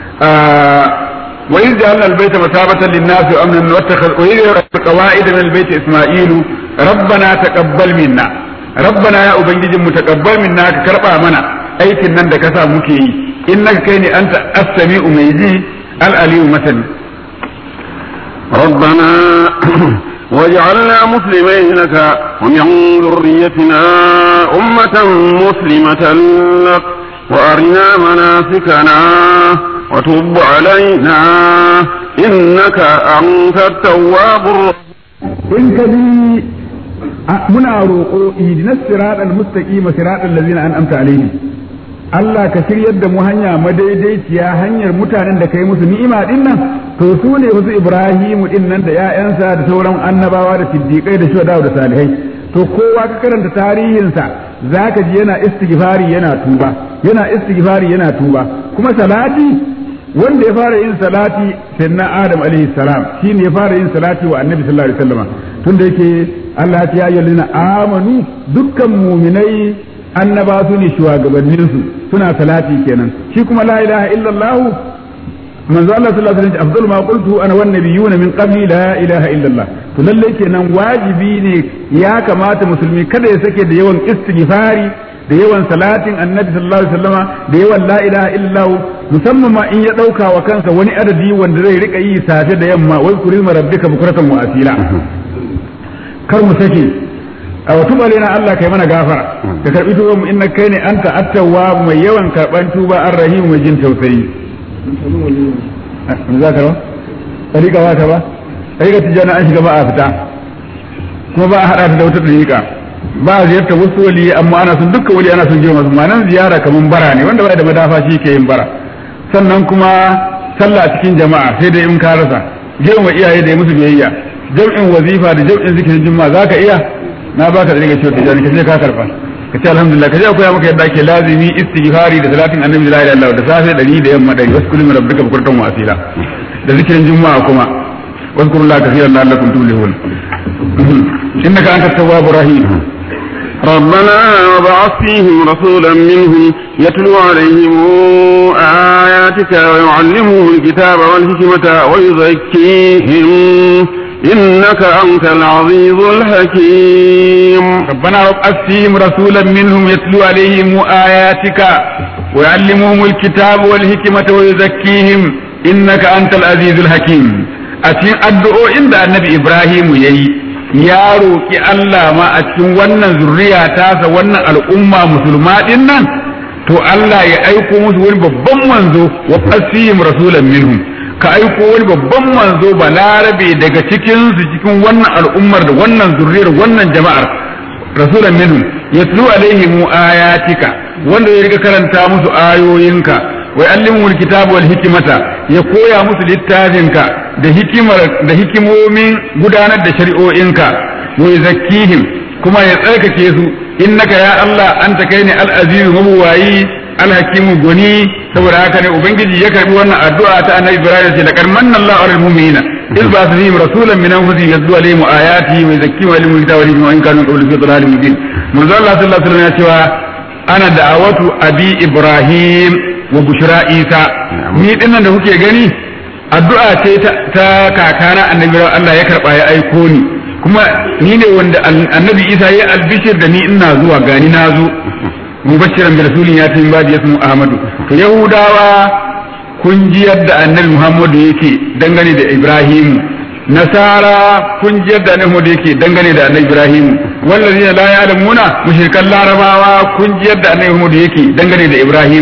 wa idh ja'alna al-bayta masabatan lin-nasi wa amnan wattakhadha wa idh qawaida min al-bayti isma'ilu rabbana taqabbal minna rabbana ya ubangijin mu taqabbal minna ka karba mana aikin nan da ka sa muke yi innaka kai ne anta as-sami'u mai ji al-aliyu masani ربنا واجعلنا مسلمين لك ومن ذريتنا أمة مسلمة لك وأرنا مناسكنا وتب علينا إنك أنت التواب الرحيم in ka bi muna roƙo ihdinas siratal mustaqim siratal ladzina an'amta alaihim Allah ka shiryar da mu hanya madaidaiciya hanyar mutanen da kai musu ni'ima din nan to su ne wasu Ibrahimu din nan da ƴaƴansa da sauran annabawa da siddiqai da shuhada da salihai to kowa ka karanta tarihinsa zaka ji yana istighfari yana tuba yana istighfari yana tuba kuma salati wanda ya fara yin salati sai na Adam alaihi salam shine ya fara yin salati wa Annabi sallallahu alaihi wasallam tunda yake Allah ya ayyuhallazina amanu dukkan mu'minai annaba su ne shugabannin su suna salati kenan shi kuma la ilaha illallah manzo Allah sallallahu alaihi wasallam afdalu ma qultu ana wan nabiyuna min qabli la ilaha illallah to lalle kenan wajibi ne ya kamata musulmi kada ya sake da yawan istighfari da yawan salatin annabi sallallahu alaihi wasallama da yawan la ilaha illallah musamman ma in ya dauka wa kansa wani adadi wanda zai rika yi safe da yamma wai kurizma rabbika bukratan wa asila kar mu sake a wata na Allah kai mana gafara ka karbi tuba mu inna kai ne anta attawa mai yawan karban tuba arrahim mai jin tausayi za ka ba tarika ba ta ba tarika tijana an shiga ba a fita kuma ba a hada ta da wata tarika ba a ziyarta wasu wali amma ana son dukkan wali ana son girma su nan ziyara kaman bara ne wanda ba da madafa shi ke yin bara sannan kuma sallah a cikin jama'a sai da in ka rasa girma iyaye da ya musu biyayya jam'in wazifa da jam'in zikirin juma'a zaka iya na baka da rike cewa tijani ka je ka karba ka ce alhamdulillah ka je akwai maka yadda ake lazimi istighfari da salatin annabi la ilaha illallah da safe dari da yamma dari wasu kullum rabbika bukurtan wa asila da zikirin juma'a kuma wasu kullum la kafiran la'allakum tuflihun innaka anta tawwabur rahim ربنا وبعث فيهم رسولا منهم يتلو عليهم آياتك ويعلمهم الكتاب والحكمة ويزكيهم إنك أنت العزيز الحكيم ربنا وابعث فيهم رسولا منهم يتلو عليهم آياتك ويعلمهم الكتاب والحكمة ويزكيهم إنك أنت العزيز الحكيم أتين أدعو عند النبي إبراهيم يي ya roƙi Allah ma a cikin wannan zurriya tasa wannan al'umma musulma din nan to Allah ya aiko musu wani babban manzo wa fasihim rasulan minhum ka aiko wani babban manzo balarabe daga cikin su cikin wannan al'ummar da wannan zurriyar wannan jama'ar rasulan minhum yatlu alaihim ayatika wanda ya riga karanta musu ayoyinka wa yu'allimuhul kitaba wal hikmata ya koya musu littafinka da hikimar da hikimomin gudanar da shari'o'inka wa yuzakkihim kuma ya tsarkake su innaka ya Allah anta kai ne al-aziz mabuwayi al-hakimu goni saboda haka ne ubangiji ya karbi wannan addu'a ta annabi Ibrahim ce laqad manna Allahu 'alal mu'minina iz ba'atha fihim rasulan min anfusihim yatlu alaihim ayatihi wa yuzakkihim wa yu'allimuhum al-kitaba wal hikmata wa in kanu qablu fi dhalalin mubin manzo Allah sallallahu alaihi wasallam ya cewa ana da'awatu abi Ibrahim wa bushra Isa ni dinnan da kuke gani addu'a ce ta kakana annabi Allah ya karba ya aiko ni kuma ni ne wanda annabi Isa ya albishir da ni ina zuwa gani na zo mubashiran bi rasulin ya tin badi yasmu Ahmadu to Yahudawa kun ji yadda annabi Muhammadu yake dangane da Ibrahim Nasara kun ji yadda annabi Muhammadu yake dangane da annabi Ibrahim wallazina la ya'lamuna mushrikan larabawa kun ji yadda annabi Muhammadu yake dangane da Ibrahim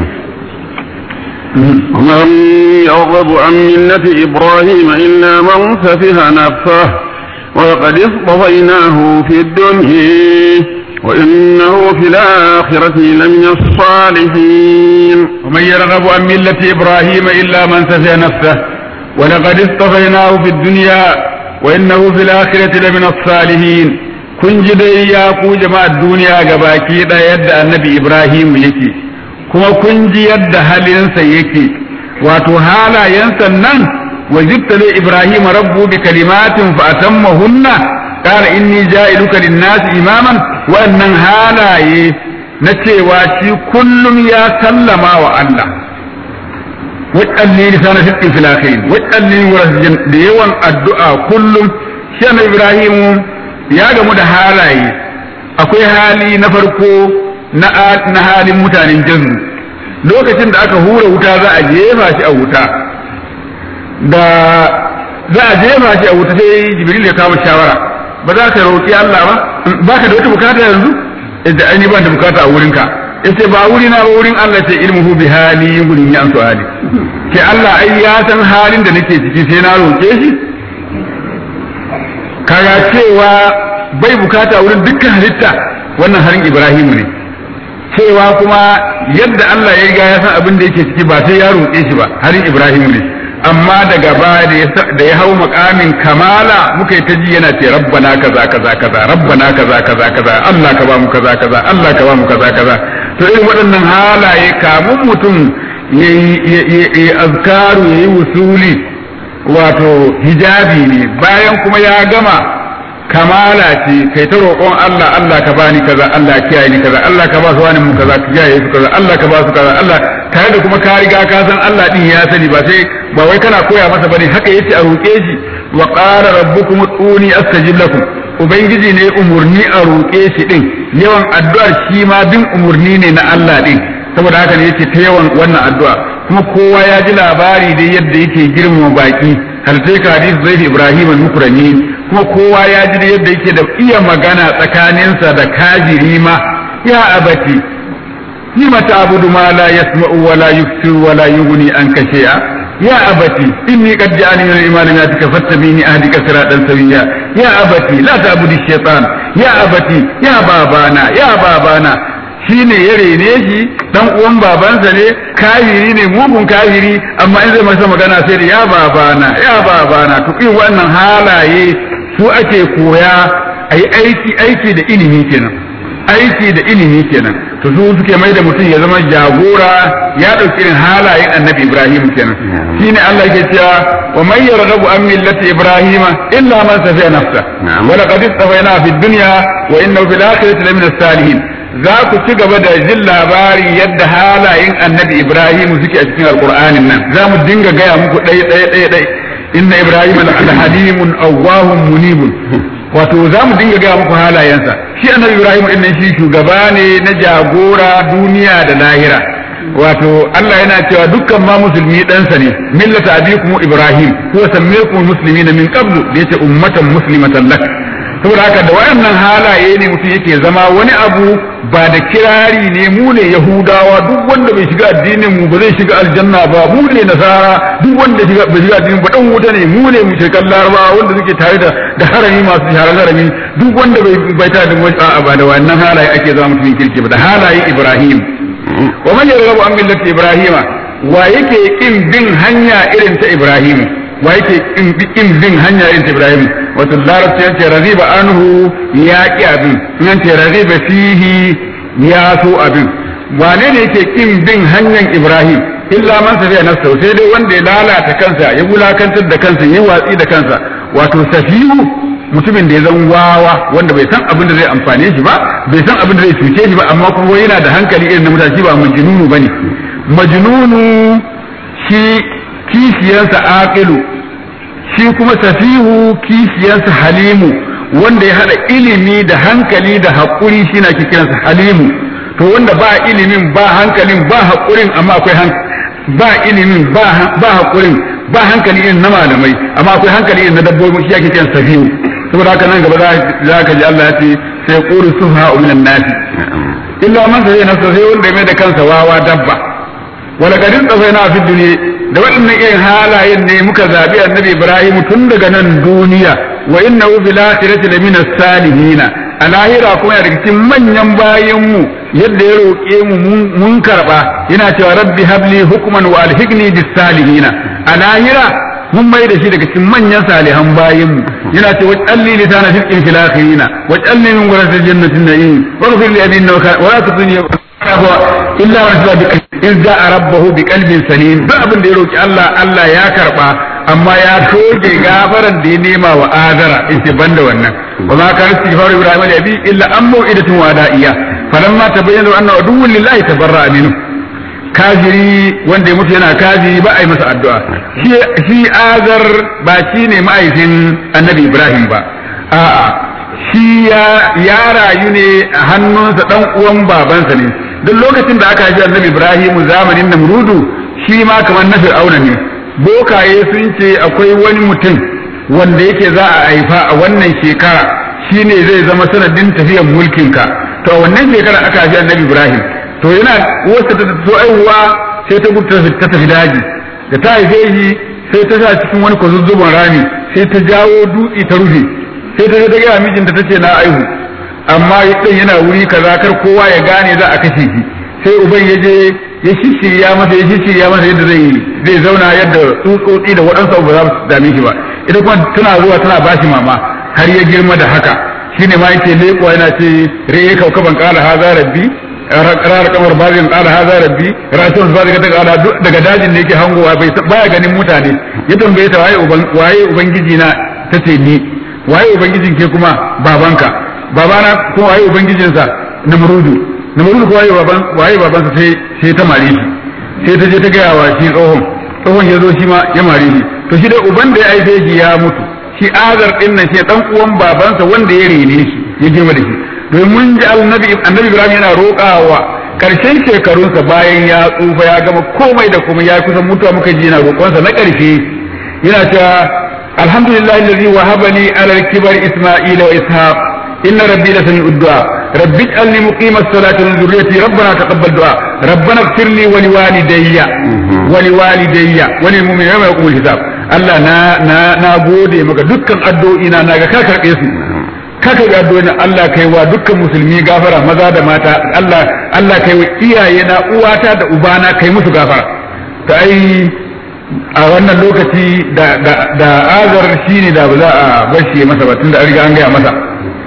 ومن يرغب عن ملة إبراهيم إلا من سفه نفسه ولقد اصطفيناه في الدنيا وإنه في الآخرة لمن الصالحين ومن يرغب عن ملة إبراهيم إلا من سفه نفسه ولقد اصطفيناه في الدنيا وإنه في الآخرة لمن الصالحين kun ji dai ya ku jama'ar duniya gabaki ɗaya yadda annabi Ibrahim yake kuma kun ji yadda halinsa yake wato halayensa nan wa jibtali Ibrahim rabbu bi kalimatin fa atammahunna qala inni ja'iluka lin-nasi imaman wannan halaye na cewa shi kullum ya sallama wa Allah waɗanne lisana fitin fil akhirin waɗanne da yawan addu'a kullum shi Ibrahim ya gamu da halaye akwai hali na farko na halin mutanen jannu lokacin da aka hura wuta za a jefa shi a wuta da za a jefa shi a wuta sai jibril ya kama shawara ba za ka roƙi Allah ba ba ka da wata bukata yanzu da aini ban da bukata a wurinka yace ba wuri na ba wurin Allah ce ilmuhu bi hali gurin ya ansu hali ke Allah ai ya san halin da nake ciki sai na roƙe shi ka kaga cewa bai bukata wurin dukkan halitta wannan harin Ibrahimu ne cewa kuma yadda Allah ya riga ya san abin da yake ciki ba sai ya roƙe shi ba harin Ibrahimu ne amma daga baya da ya hau makamin kamala muka yi ta ji yana ce rabbana kaza kaza kaza rabbana kaza kaza kaza Allah ka ba mu kaza kaza Allah ka ba mu kaza kaza to irin waɗannan halaye kamun mutum yayi azkaru yayi wusuli wato hijabi ne bayan kuma ya gama kamala ce kai ta roƙon Allah Allah ka bani kaza Allah kiyaye ni kaza Allah ka ba su wani mu kaza ka kiyaye su kaza Allah ka ba su kaza Allah tare da kuma ka riga ka san Allah din ya sani ba sai ba wai kana koya masa bane haka yace a roƙe shi wa qala rabbukum ud'uni astajib lakum ubangiji ne umurni a roƙe shi din yawan addu'ar shi ma bin umurni ne na Allah din saboda haka ne yace ta yawan wannan addu'a kuma kowa ya ji labari dai yadda yake girmama baki hal sai ka hadisi zai Ibrahim al-Mukrani kuma kowa ya ji da yadda yake da iya magana tsakaninsa da kajiri ma ya abati lima ta'budu ma la yasma'u wa la yubsiru wa la yughni anka shay'a ya abati inni qad ja'ani min al-imani ma takaffattabini ahdika siratan sawiyya ya abati la ta'budu ash-shaytan ya abati ya babana ya babana shine ya rene shi dan uwan babansa ne kafiri ne mugun kafiri amma in zai masa magana sai da ya babana ya babana to irin wannan halaye su ake koya a yi aiki aiki da ilimi kenan aiki da ilimi kenan to su suke mai da mutum ya zama jagora ya ɗauki irin halayen annabi ibrahim kenan shine Allah ke cewa wa man yarghabu an millati ibrahima illa man safiya nafsa wa laqad istafayna fid dunya wa innahu fil akhirati lamina salihin za ku ci gaba da jin labari yadda halayen annabi ibrahim suke a cikin alqur'anin nan za mu dinga gaya muku ɗaya ɗaya ɗaya ɗaya inna ibrahim al-halimun awwahun munibun wato za mu dinga gaya muku halayensa shi annabi ibrahim din shi shugaba ne na jagora duniya da lahira wato Allah yana cewa dukkan ma musulmi ɗansa ne millata abikum ibrahim huwa sammaykum muslimina min qablu da yace ummatan muslimatan lak saboda haka da wayannan halaye ne mutum yake zama wani abu ba da kirari ne mu ne yahudawa duk wanda bai shiga addinin mu ba zai shiga aljanna ba mu ne nasara duk wanda bai shiga addinin ba dan wuta ne mu ne mushrikan larabawa wanda suke tare da da harami masu sharar harami duk wanda bai bai tare da a'a ba da wannan halaye ake zama mutumin kirki ba da halaye ibrahim wa man yarghabu an millati ibrahima wa yake kin bin hanya irin ta ibrahim wa yake kin bin hanya irin ta ibrahim wato larabci ya ce raziba anhu ya ki abin nan ce raziba fihi ya so abin wane ne yake kin bin hanyar ibrahim illa man safiya nafsa sai dai wanda ya lalata kansa ya wulakantar da kansa ya watsi da kansa wato safihu mutumin da ya zan wawa wanda bai san abin da zai amfane shi ba bai san abin da zai cuce shi ba amma kuma yana da hankali irin na mutane shi ba majnunu bane majnunu shi kishiyarsa aqilu shi kuma safihu kishiyarsa halimu wanda ya hada ilimi da hankali da haƙuri shi na kiransa halimu to wanda ba ilimin ba hankalin ba haƙurin amma akwai hankali ba ilimin ba haƙurin ba hankali irin na malamai amma akwai hankali irin na dabbobi shi ake kiran safihu saboda haka nan gaba za ka ji Allah ya ce sai qulu suha minan nasi illa man sai nafsa sai wanda ya mai da kansa wawa dabba wala kadin tsafaina fi duniya da waɗannan irin halayen ne muka zabi annabi Ibrahim tun daga nan duniya wa innahu fil akhirati lamina salihina a lahira kuma yana daga cikin manyan bayanmu yadda ya roƙe mu mun karɓa yana cewa rabbi habli hukman wa alhiqni bis salihina a lahira mun mai da shi daga cikin manyan salihan bayanmu yana cewa waj'alni lisana sidqin fil akhirina waj'alni min warathil jannatin na'im waghfir li abi wa la tudni illa man sabba bi in za'a rabbahu bi qalbin salim duk abin da ya roki Allah Allah ya karba amma ya toge gafaran da ya nema wa azara in ce banda wannan wa ma kana istighfar ibrahim li abi illa an mau'idatun wada'iya falamma tabayyana anna aduwwun lillahi tabarra'a minhu kafiri wanda ya mutu yana kafiri ba a yi masa addu'a shi azar ba shi ne ma'aikin annabi ibrahim ba a'a shi ya rayu ne a hannunsa dan uwan babansa ne duk lokacin da aka haifi annabi ibrahim zamanin namrudu shi ma kamar na fir'auna ne bokaye sun ce akwai wani mutum wanda yake za a haifa a wannan shekara shine zai zama sanadin tafiyar mulkinka to a wannan shekara aka haifi annabi ibrahim to yana wasu ta so aihuwa sai ta gudu ta tafi daji da ta haife shi sai ta sa cikin wani kwazuzzubon rami sai ta jawo dutse ta rufe sai ta ta gaya mijinta ta ce na aihu amma ɗan yana wuri kaza kar kowa ya gane za a kashe shi sai uban ya je ya shishirya masa ya shishirya masa yadda zai zai zauna yadda tsutsotsi da waɗansu abu ba za su dame shi ba ita kuma tana zuwa tana ba shi mama har ya girma da haka shine ma yake leƙuwa yana ce re kaukaban kala haza rabbi ranar kamar bazin kala haza rabbi rasul ba daga kala daga dajin da yake hangowa bai baya ganin mutane ya tambaye ta waye uban waye ubangiji na tace ni waye ubangijin ke kuma babanka babana ko waye ubangijinsa namrudu namrudu ko waye baban waye babansa sai sai ta mare shi sai ta je ta gaya wa shi tsohon tsohon ya zo shi ma ya mare shi to shi dai uban da ya aife shi ya mutu shi azar din nan shi dan uwan babansa wanda ya rene shi ya girma da shi domin mun ji annabi annabi Ibrahim yana roƙawa karshen shekarunsa bayan ya tsufa ya gama komai da komai ya kusa mutuwa muka ji yana roƙonsa na ƙarshe yana cewa alhamdulillah allazi wahaba li ala al-kibar isma'ila wa ishaq inna rabbi la sami'u du'a rabbi ij'alni muqima as-salati wa dhurriyyati rabbana taqabbal du'a rabbana ighfir li wa liwalidayya wa liwalidayya wa lil mu'minina yawma yaqumul hisab Allah na na na gode maka dukkan addu'o'ina na ga ka karbe su ka karbe addu'o'ina Allah kai wa dukkan musulmi gafara maza da mata Allah Allah kai wa iyaye na uwata da ubana kai musu gafara to ai a wannan lokaci da da da azar shine da ba za a bar shi masa ba tunda an riga an gaya masa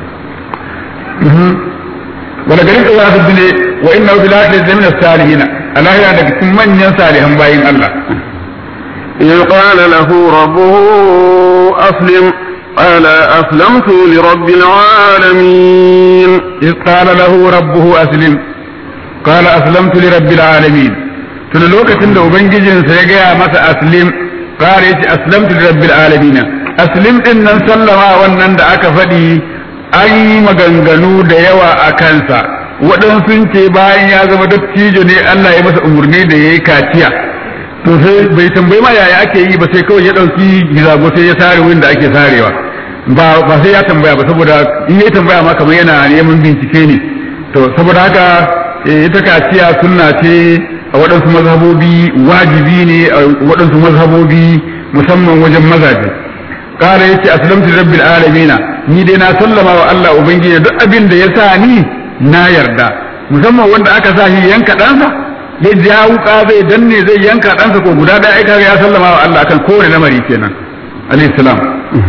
wala garin da za su ne wa inna fil akhirati min as-salihin Allah ya daga cikin manyan salihan bayin Allah إذ قال له ربه أسلم قال أسلمت لرب العالمين إذ قال له ربه أسلم قال أسلمت لرب العالمين tun lokacin da ubangijinsa ya gaya masa aslim ƙara yace aslamtu li rabbil alamin aslim din nan sallama wannan da aka faɗi an yi maganganu da yawa a kansa waɗansu sun ce bayan ya zama dattijo ne Allah ya masa umarni da ya yi kaciya to sai bai tambayi ma yaya ake yi ba sai kawai ya ɗauki gizago sai ya sare wurin da ake sarewa ba ba sai ya tambaya ba saboda in ya tambaya ma kamar yana neman bincike ne to saboda haka ita kaciya sunna ce a waɗansu mazhabobi wajibi ne a waɗansu mazhabobi musamman wajen mazaje ƙara ya ce aslamtu rabbil alamina ni dai na sallama wa Allah ubangiji duk abin da ya sa ni na yarda musamman wanda aka sa shi yanka ɗansa ya ja wuka zai danne zai yanka ɗansa ko guda ɗaya aika ya sallama wa Allah akan kowane lamari kenan alayhi salam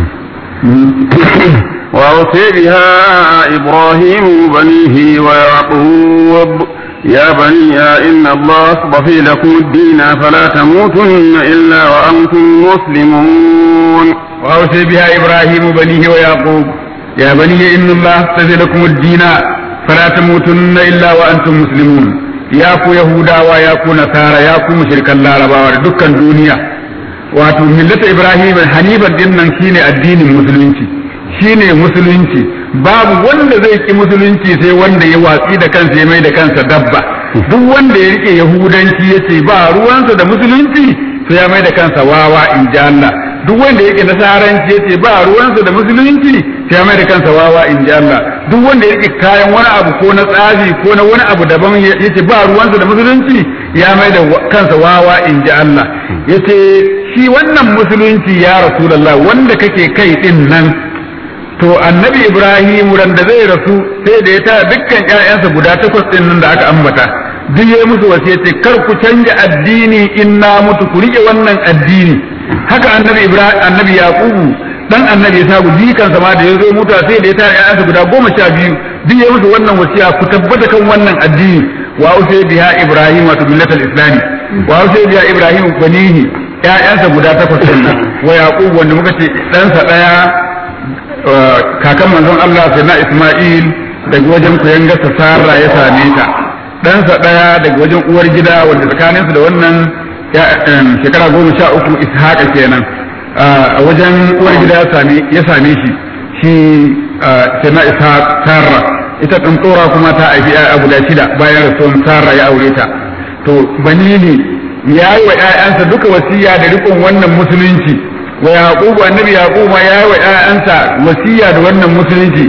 وأوصي بها إبراهيم بنيه ويعقوب يا بني إن الله اصطفي لكم الدين فلا تموتن إلا وأنتم مسلمون وأوصي بها إبراهيم بنيه ويعقوب يا بني إن الله اصطفي لكم الدين فلا تموتن إلا وأنتم مسلمون يا كو يهودا ويا كو نصارى يا كو مشركا لاربا دكا دنيا wato millata ibrahim hanifan din nan shine addinin musulunci shine musulunci babu wanda zai ki musulunci sai wanda ya watsi da kansa ya mai da kansa dabba duk wanda ya rike yahudanci ya ce ba ruwansa da musulunci sai ya mai da kansa wawa in ji Allah duk wanda ya rike nasaranci ya ce ba ruwansa da musulunci sai ya mai da kansa wawa in ji Allah duk wanda ya rike kayan wani abu ko na tsafi ko na wani abu daban ya ce ba ruwansa da musulunci ya mai da kansa wawa in ji Allah ya ce shi wannan musulunci ya rasulallah wanda kake kai din nan to annabi ibrahim ran da zai rasu sai da ya tara dukkan ƴaƴansa guda takwas din nan da aka ambata duk ya musu wasiyyaci kar ku canja addini in na mutu ku rike wannan addini haka annabi ibrahim annabi yaqubu dan annabi ya sabu jikansa ma da ya zo mutu sai da ya tara ƴaƴansa guda goma sha biyu duk ya musu wannan wasiya ku tabbata kan wannan addini wa usay biha ibrahim wa millatal islami wa usay biha ibrahim banihi ƴaƴansa guda takwas din nan wa yaqub wanda muka ce ɗansa ɗaya kakan manzon Allah sai na Isma'il daga wajen kuyangarsa Sara ya same ta ɗansa ɗaya daga wajen uwar gida wanda tsakaninsu da wannan shekara goma sha uku Ishaqa kenan a wajen uwar gida ya same shi shi sai na Ishaq Sara ita ɗin tsora kuma ta haifi ya abu da shida bayan rasuwan Sara ya aure ta to bani ne ya yi wa ‘ya'yansa duka wasiya da rikon wannan musulunci wa yaqubu annabi yaqubu ya yi wa ‘ya'yansa wasiya da wannan musulunci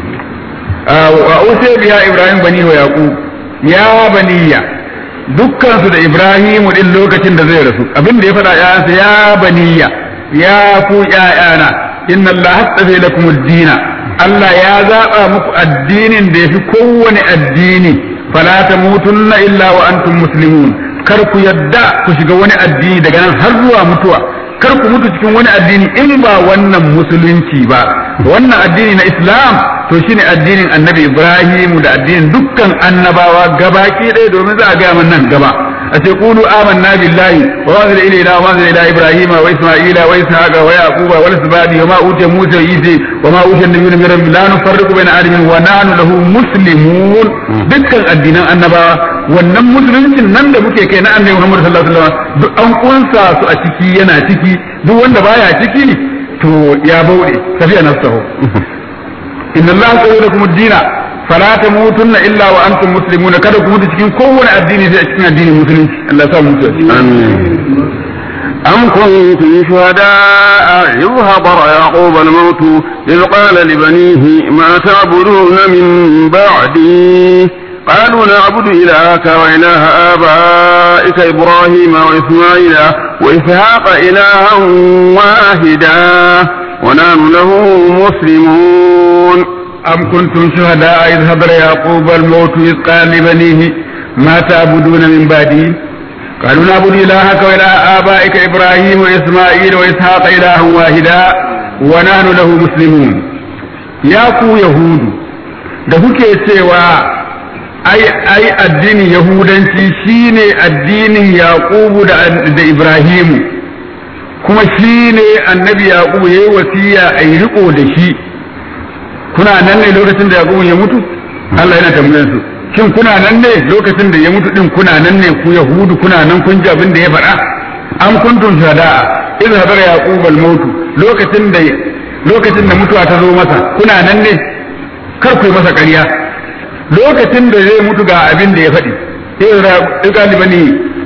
wa usiya biya ibrahim bani wa yaqub ya baniya dukkan su da ibrahim din lokacin da zai rasu abin da ya faɗa ‘ya'yansa ya baniya ya ku ‘ya'yana inna Allah hastafe lakum ad-dina Allah ya zaba muku addinin da yafi kowane addini fala tamutunna illa wa antum muslimun kar ku yadda ku shiga wani addini daga nan har zuwa mutuwa kar ku mutu cikin wani addini in ba wannan musulunci ba wannan addini na Islam to shine addinin Annabi Ibrahim da addinin dukkan annabawa gabaki ɗaya domin za a ga nan gaba أتقولوا آمنا بالله وما أنزل إلينا وما أنزل إلى إبراهيم وإسماعيل وإسحاق ويعقوب والأسباط وما أوتي موسى وعيسى وما أوتي النبيون من رب لا نفرق بين أحد منهم ونحن له مسلمون dukkan addinan annabawa wannan musuluncin nan da muke kai na annabi Muhammad sallallahu alaihi wasallam duk an kunsa su a ciki yana ciki duk wanda baya ciki to ya bauɗe tafiya nafsahu inna Allah qawlakum ad-dina fala tamutunna illa wa antum muslimuna kada ku mutu cikin kowane addini sai a cikin addinin musulunci Allah ya sa mu mutu آمين أم كنتم شهداء إذ حضر يعقوب الموت إذ قال لبنيه ما تعبدون من بعدي قالوا نعبد إلهك وإله آبائك إبراهيم وإسماعيل وإسحاق إلها واحدا ونحن له مسلمون أم كنتم شهداء إذ حضر يعقوب الموت إذ قال لبنيه ما تعبدون من بعدي قالوا نعبد إلهك وإله آبائك إبراهيم وإسماعيل وإسحاق إلها واحدا ونحن له مسلمون يا ku Yahudu da kuke cewa ai ai addinin Yahudanci shine addinin Yaqubu da, da Ibrahimu kuma shine annabi Yaqubu yayi wasiya a yi riko da shi kuna nan ne lokacin da Yaqubu ya mutu Allah yana tambayar su shin kuna nan ne lokacin da ya mutu din kuna nan ne ku yahudu kuna nan kun ji abin da ya faɗa an kuntum shada'a idh hadara yaqub al-maut lokacin da lokacin da mutuwa ta zo masa kuna nan ne kar ku yi masa ƙarya lokacin da zai mutu ga abin da ya faɗi idh qali bani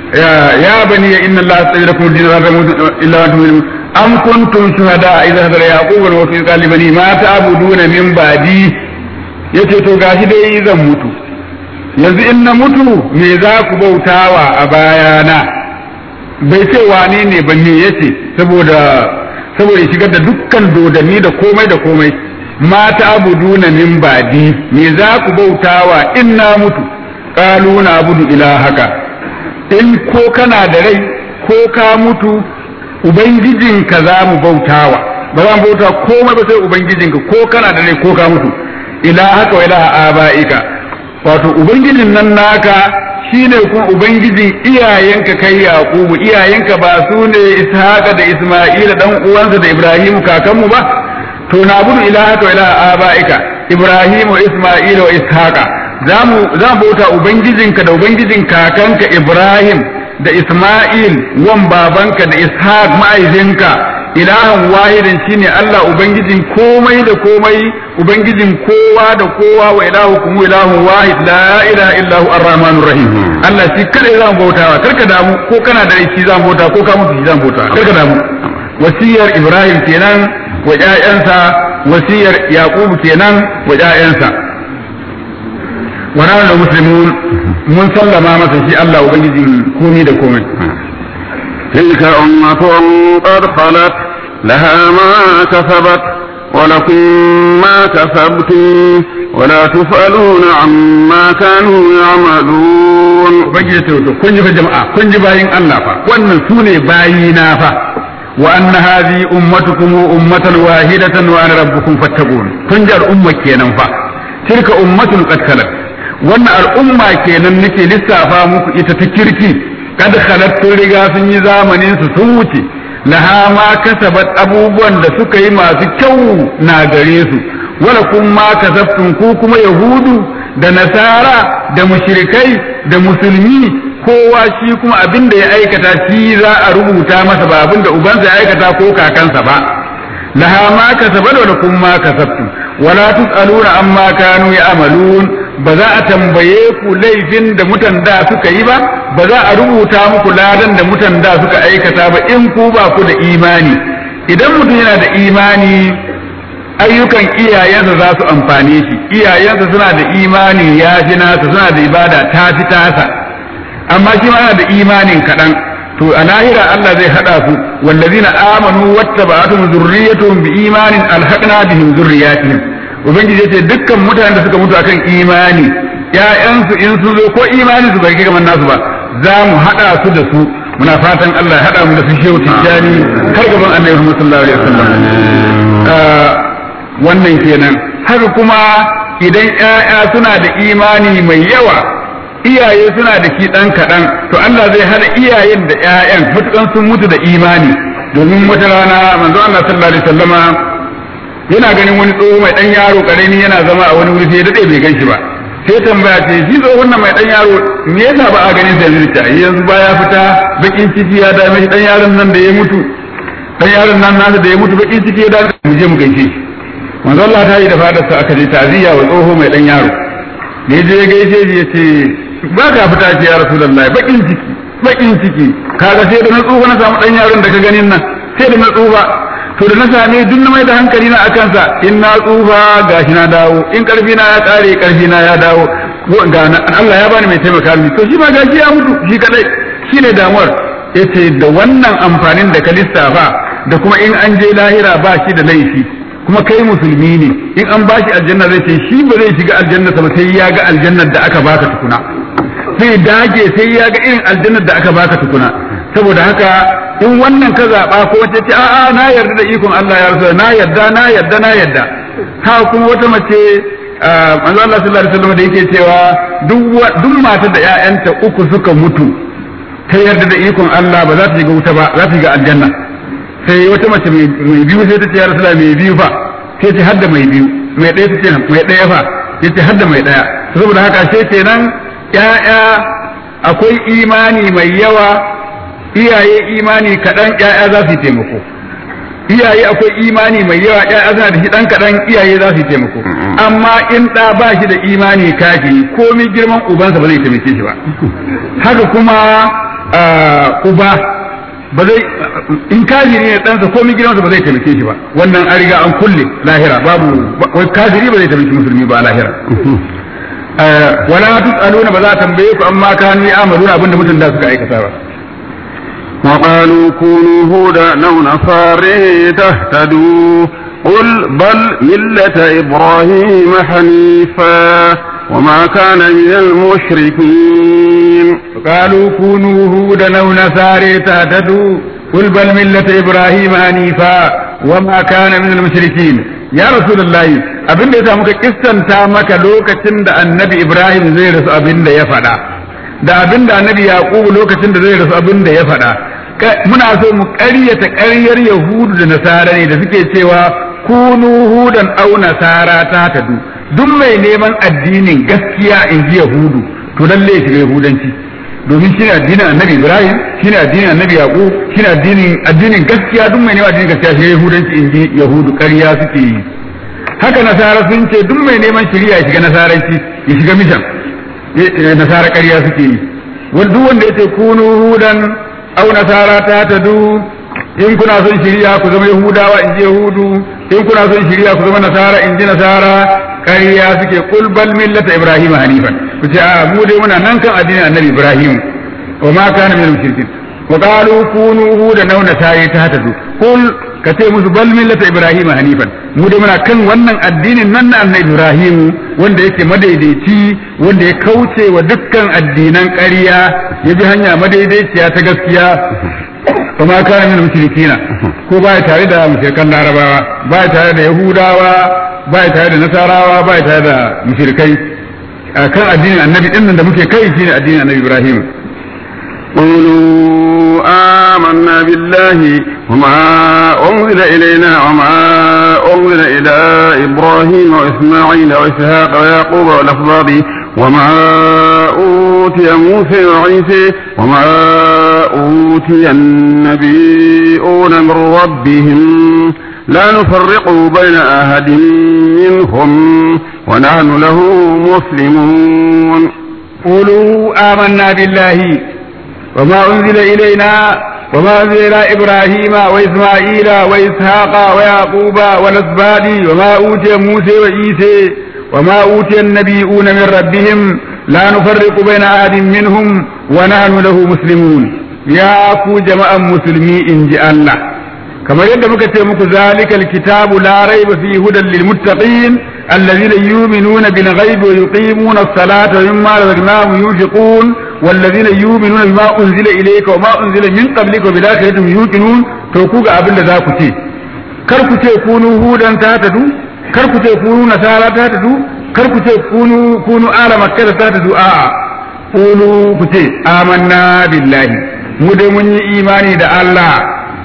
ya bani inna allaha astaghfirakum din la tamutu illa wa antum am kuntum shuhada'a idh hadara yaqub al-maut idh qali bani ma ta'buduna min ba'di yace to gashi dai zan mutu yanzu in na mutu me za ku bautawa a bayana bai ce wane ne ba me yace saboda saboda shigar da dukkan dodanni da komai da komai mata abuduna min badi me za ku bautawa in na mutu qalu na abudu ilahaka in ko kana da rai ko ka mutu ubangijinka za mu bautawa ba za mu bauta komai ba sai ubangijinka ko kana da rai ko ka mutu ilahaka wa ilaha abaika wato ubangijin nan naka shine kuma ubangijin iyayenka kai yaqubu iyayenka ba su ne ishaqa da isma'ila dan uwansa da ibrahimu kakanmu ba to na budu ilahaka wa ilaha abaika ibrahimu wa isma'ila wa ishaqa zamu zamu bauta ubangijinka da ubangijin kakanka ibrahim da isma'il wan babanka da ishaq ma'aizinka ilahan wahidin shine Allah ubangijin komai da komai ubangijin kowa da kowa wa ilahukum ilahun wahid la ilaha illa hu arrahmanur rahim Allah shi kada zan bautawa karka damu ko kana da shi zan bauta ko ka mutu shi zan bauta karka damu wasiyar Ibrahim kenan wa ƴaƴansa wasiyar Yaqub kenan wa ƴaƴansa wa nahnu muslimun mun sallama masa shi Allah ubangijin komai da komai تلك أمة قد خلت لها ما كسبت ولكم ما كسبتم ولا تسألون عما كانوا يعملون ubangiji ta wato kun ji fa jama'a kun ji bayin Allah fa wannan su ne bayina fa wa anna hadhihi ummatukum ummatan wahidatan wa ana rabbukum fattaqun kun ji al'umma kenan fa tilka ummatun qad khalat wannan al'umma kenan nake lissafa muku ita ta kirki kad khalat sun riga sun yi zamanin su sun wuce laha ma kasabat abubuwan da suka yi masu kyau na gare su wala kun ma kasabtum ku kuma yahudu da nasara da mushrikai da musulmi kowa shi kuma abin da ya aikata shi za a rubuta masa ba abin da ubansa ya aikata ko kakansa ba laha ma kasabat wala kun ma kasabtum wala tusaluna amma kanu ya'malun ba za a tambaye ku laifin da mutan da suka yi ba ba za a rubuta muku ladan da mutan da suka aikata ba in ku ba ku da imani idan mutum yana da imani ayyukan iyayensa za su amfane shi iyayensa suna da imani ya fi nasa suna da ibada ta fi tasa amma shi ma yana da imanin kaɗan to a lahira Allah zai hada su wallazina amanu wattaba'atuhum zurriyyatuhum biimanin alhaqna bihim zurriyyatihim ubangiji yace dukkan mutanen da suka mutu akan imani ƴaƴansu in sun zo ko imani su bai kai kamar nasu ba za mu hada su da su muna fatan Allah ya hada mu da su shehu tijjani har gaban annabi Muhammad sallallahu alaihi wasallam wannan kenan haka kuma idan ƴaƴa suna da imani mai yawa iyaye suna da shi ɗan kaɗan to Allah zai hada iyayen da ƴaƴan matukan sun mutu da imani domin wata rana manzo Allah sallallahu alaihi wasallama yana ganin wani tsoho mai ɗan yaro ƙarami yana zama a wani wuri sai ya daɗe bai gan shi ba sai tambaya ce shi tsohon nan mai ɗan yaro me yasa ba a ganin sa yanzu ta yanzu ba ya fita bakin ciki ya dame shi ɗan yaron nan da ya mutu ɗan yaron nan nasa da ya mutu bakin ciki ya dame mu je mu gaishe shi manzo Allah ta yi da fadarsa aka je taziya wa tsoho mai ɗan yaro da ya je ya gaishe shi ya ce ba ka fita ce ya rasulullahi bakin ciki bakin ciki kaga sai da na tsufa na samu dan yaron da ka ganin nan sai da na tsufa to da na same duk na mai da hankali na akan sa in na tsufa gashi na dawo in karfi na ya kare karfi na ya dawo ga Allah ya bani mai taimaka mini to shi ma gashi ya mutu shi kadai shine damuwar yace da wannan amfanin da ka lissafa da kuma in an je lahira ba shi da laifi kuma kai musulmi ne in an bashi aljanna zai ce shi ba zai shiga aljanna ba sai ya ga aljannar da aka baka tukuna sai dage sai ya ga irin aljannar da aka baka tukuna saboda haka in wannan ka zaba ko wace ce a'a na yarda da ikon Allah ya rasu na yarda na yarda na yarda ha kuma wata mace manzo Allah sallallahu alaihi wasallam da yake cewa duk duk matar da ƴaƴanta uku suka mutu ta yarda da ikon Allah ba za ta shiga wuta ba za ta shiga aljanna sai wata mace mai biyu sai ta ce ya rasula mai biyu fa sai ce hadda mai biyu mai ɗaya ta ce mai ɗaya fa ya ce hadda mai ɗaya saboda haka sai kenan ƴaƴa akwai imani mai yawa iyaye imani kaɗan ƴaƴa za su yi taimako iyaye akwai imani mai yawa ƴaƴa suna da shi ɗan kaɗan iyaye za su yi taimako amma in ɗa ba shi da imani kafi komai girman ubansa ba zai taimake shi ba haka kuma uba ba zai in kafiri ne ɗansa komai girmansa ba zai taimake shi ba wannan an riga an kulle lahira babu wai kafiri ba zai taimaki musulmi ba lahira wala tusaluna ba za a tambaye ku amma kanu ya'maluna abinda mutum da suka aikata ba وقالوا كونوا هودا أو نصارى تهتدوا قل بل ملة إبراهيم حنيفا وما كان من المشركين قالوا كونوا هودا أو نصارى تهتدوا قل بل ملة إبراهيم حنيفا وما كان من المشركين ya rasulullahi abin da yasa muka kissanta maka lokacin da annabi ibrahim zai rasu abin da ya faɗa da abin da annabi yaqubu lokacin da zai rasu abin da ya faɗa muna so mu ƙaryata ƙaryar yahudu da nasara ne da suke cewa kunu hudan au nasara ta tadu duk mai neman addinin gaskiya in ji yahudu to lalle ya shiga yahudanci domin shine addinin annabi ibrahim shine addinin annabi yaqub shine addinin addinin gaskiya duk mai neman addinin gaskiya shi yahudanci in ji yahudu ƙarya suke yi haka nasara sun ce duk mai neman shari'a ya shiga nasaranci ya shiga mishan nasara ƙarya suke yi duk wanda yace kunu hudan au nasara ta tadu in kuna son shari'a ku zama yahudawa in ji yahudu in kuna son shari'a ku zama nasara in ji nasara ƙarya suke kul bal millata ibrahim hanifan ku ce a mu dai muna nan kan addinin annabi ibrahim wa ma kana min mushrikin wa qalu kunu hudan aw nasara ta tadu kul ka ce musu bal millata ibrahim hanifan mu dai muna kan wannan addinin nan na annabi ibrahim wanda yake madaidaici wanda ya kauce wa dukkan addinan ƙarya ya bi hanya madaidaiciya ta gaskiya kuma kana min mushrikina ko ba tare da mushrikan larabawa ba tare da yahudawa ba tare da nasarawa ba tare da mushrikai kan addinin annabi din da muke kai shine addinin annabi ibrahim قولوا آمنا بالله وما أنزل إلينا وما أنزل إلى إبراهيم وإسماعيل وإسحاق ويعقوب والأسباط وما أوتي موسى وعيسى وما أوتي النبيون من ربهم لا نفرق بين أحد منهم ونحن له مسلمون قولوا آمنا بالله وما أنزل إلينا وما أنزل إلى إبراهيم وإسماعيل وإسحاق ويعقوب والأسباط وما أوتي موسى وعيسى وما أوتي النبيون من ربهم لا نفرق بين أحد منهم ونحن له مسلمون ya ku jama'an musulmi in ji Allah kamar yadda muka ce muku zalikal kitabu la raiba fi hudan lil muttaqin alladhina yu'minuna bil ghaibi wa yuqimuna as-salata wa mimma razaqnahum yunfiqun والذين يؤمنون بما أنزل إليك وما أنزل من قبلك وبالآخرة هم يوقنون to ku ga abin da za ku ce kar ku ce kunu hudan ta tadu kar ku ce kunu nasara ta tadu kar ku ce kunu kunu ala makka ta tadu a'a kunu ku ce amanna billahi mu dai mun yi imani da Allah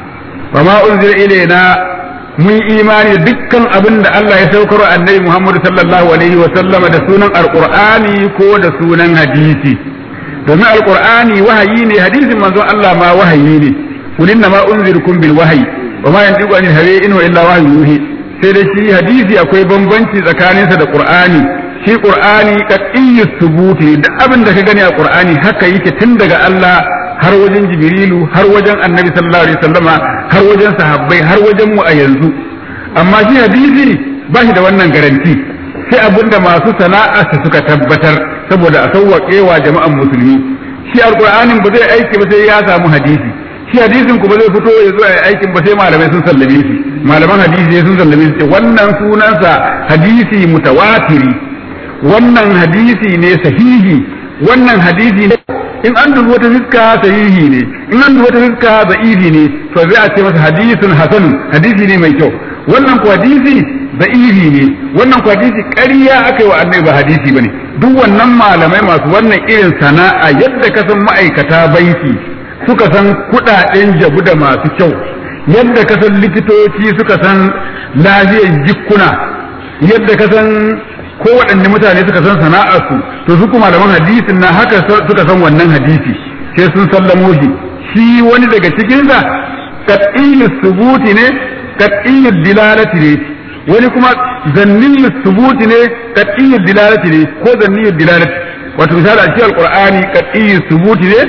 wa ma unzila ilaina mun yi imani da dukkan abin da Allah ya saukar annabi Muhammad sallallahu alaihi wa sallama da sunan alqur'ani ko da sunan hadisi domin alqur'ani wahayi ne hadisin manzon Allah ma wahayi ne قل انما انذركم بالوحي وما ينطق عن الهوى ان الا وحي يوحي sai dai shi hadisi akwai bambanci tsakaninsa da qur'ani shi qur'ani qat'iyyu thubuti duk abin da ka gani a qur'ani haka yake tun daga Allah har wajen jibrilu har wajen annabi sallallahu alaihi wasallama har wajen sahabbai har wajen mu a yanzu amma shi hadisi ba shi da wannan garanti sai abinda masu sana'arsa suka tabbatar saboda a sauwaƙe wa jama'an musulmi shi alqur'anin ba zai aiki ba sai ya samu hadisi shi hadisin kuma zai fito ya zo a aikin ba sai malamai sun sallame shi malaman hadisi ne sun sallame shi wannan sunansa hadisi mutawatiri wannan hadisi ne sahihi wannan hadisi ne in an dubi wata fiska sahihi ne in an dubi wata fiska da'ifi ne to zai a ce masa hadisun hasanun hadisi ne mai kyau wannan ko hadisi da'ifi ne wannan ko hadisi ƙarya aka yi wa annabi ba hadisi bane duk wannan malamai masu wannan irin sana'a yadda ka san ma'aikata banki suka san kudaden jabu da masu kyau yadda ka san likitoci suka san lafiyar jikkuna yadda ka san kowaɗanne mutane suka san sana'arsu to su kuma malaman hadisin na haka suka san wannan hadisi sai sun sallamo shi shi wani daga cikinsa qat'iyyu subuti ne qat'iyyu dilalati ne wani kuma zanniyyu subuti ne qat'iyyu dilalati ne ko zanniyyu dilalati wato misali a cikin alqur'ani qat'iyyu subuti ne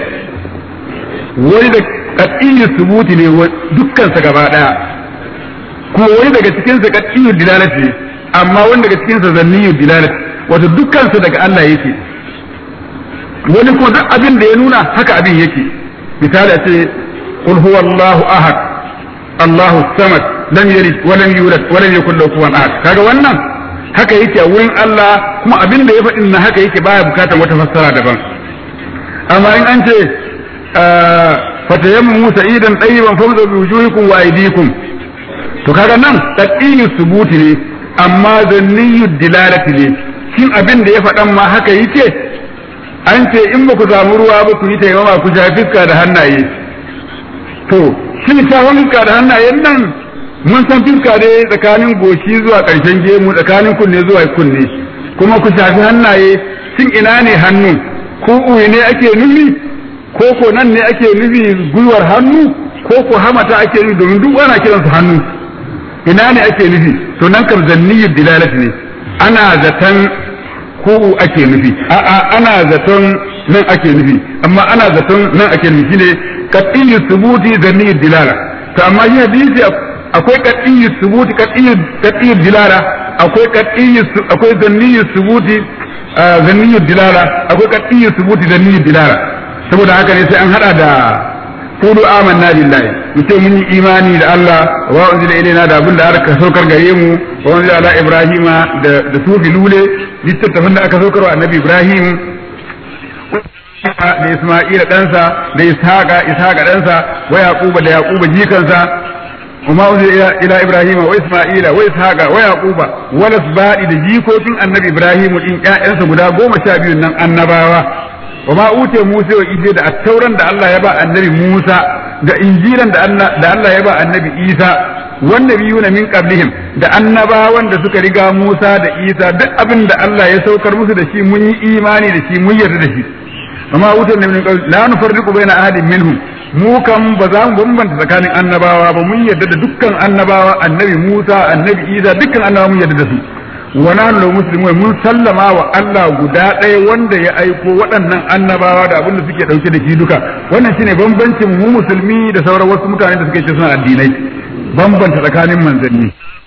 wani da kat'iyyar subuti ne dukkansa gaba daya kuma wani daga cikinsa kat'iyyar dilalati ne amma wani daga cikinsa zanniyar dilalati wato dukkansa daga Allah yake wani kuma duk abin da ya nuna haka abin yake misali a ce qul huwallahu ahad Allahu samad lam yalid wa lam yulad wa lam yakul lahu kufuwan ahad kaga wannan haka yake a wurin Allah kuma abin da ya faɗin na haka yake baya bukatar wata fassara daban amma in an ce fatayammu sa'idan tayyiban famdu bi wujuhikum wa aydikum to kaga nan taqiyyu subuti ne amma zanniyu dilalati ne shin abin da ya faɗan ma haka yake an ce in ba ku samu ruwa ba ku yi taimama ku sha fiska da hannaye to shin shafan fiska da hannayen nan mun san fiska ne tsakanin goshi zuwa ƙarshen gemu tsakanin kunne zuwa kunne kuma ku shafi hannaye shin ina ne hannu ko ne ake nufi ko ko nan ne ake nufi gwiwar hannu ko ko hamata ake nufi domin duk ana kiransu hannu ina ne ake nufi to nan kam zanniyar dilalati ne ana zaton ko ake nufi a'a ana zaton nan ake nufi amma ana zaton nan ake nufi ne qat'iyyu subuti zanniyar dilala to amma shi hadisi akwai qat'iyyu subuti qat'iyyu qat'iyyu dilala akwai qat'iyyu akwai zanniyyu subuti zanniyyu dilala akwai qat'iyyu subuti zanniyyu dilala saboda haka ne sai an hada da qulu amanna billahi mutum mun yi imani da Allah wa unzila ilaina da abin da aka saukar gare mu wa unzila ala ibrahima da da sufi lule littattafin da aka saukar wa annabi ibrahim da isma'ila ɗansa da ishaqa ishaqa ɗansa wa yaquba da yaquba jikansa وما أنزل إلى إبراهيم وإسماعيل وإسحاق ويعقوب والأسباط da jikokin annabi Ibrahim din ƴaƴansa guda goma sha biyu nan annabawa wa ma ute Musa wa Isa da attauran da Allah ya ba annabi Musa da injilan da Allah ya ba annabi Isa wanda biyu na min qablihim da annabawan da suka riga Musa da Isa duk abin da Allah ya saukar musu da shi mun yi imani da shi mun yarda da shi amma wutar da min la nufarriqu baina ahadin minhum mu kan ba za mu bambanta tsakanin annabawa ba mun yarda da dukkan annabawa annabi Musa annabi Isa dukkan annabawa mun yarda da su wa nahnu muslimun mun sallama wa Allah guda ɗaya wanda ya aiko waɗannan annabawa da abin da suke ɗauke da shi duka wannan shine bambancin mu musulmi da sauran wasu mutane da suke ce suna addinai bambanta tsakanin manzanni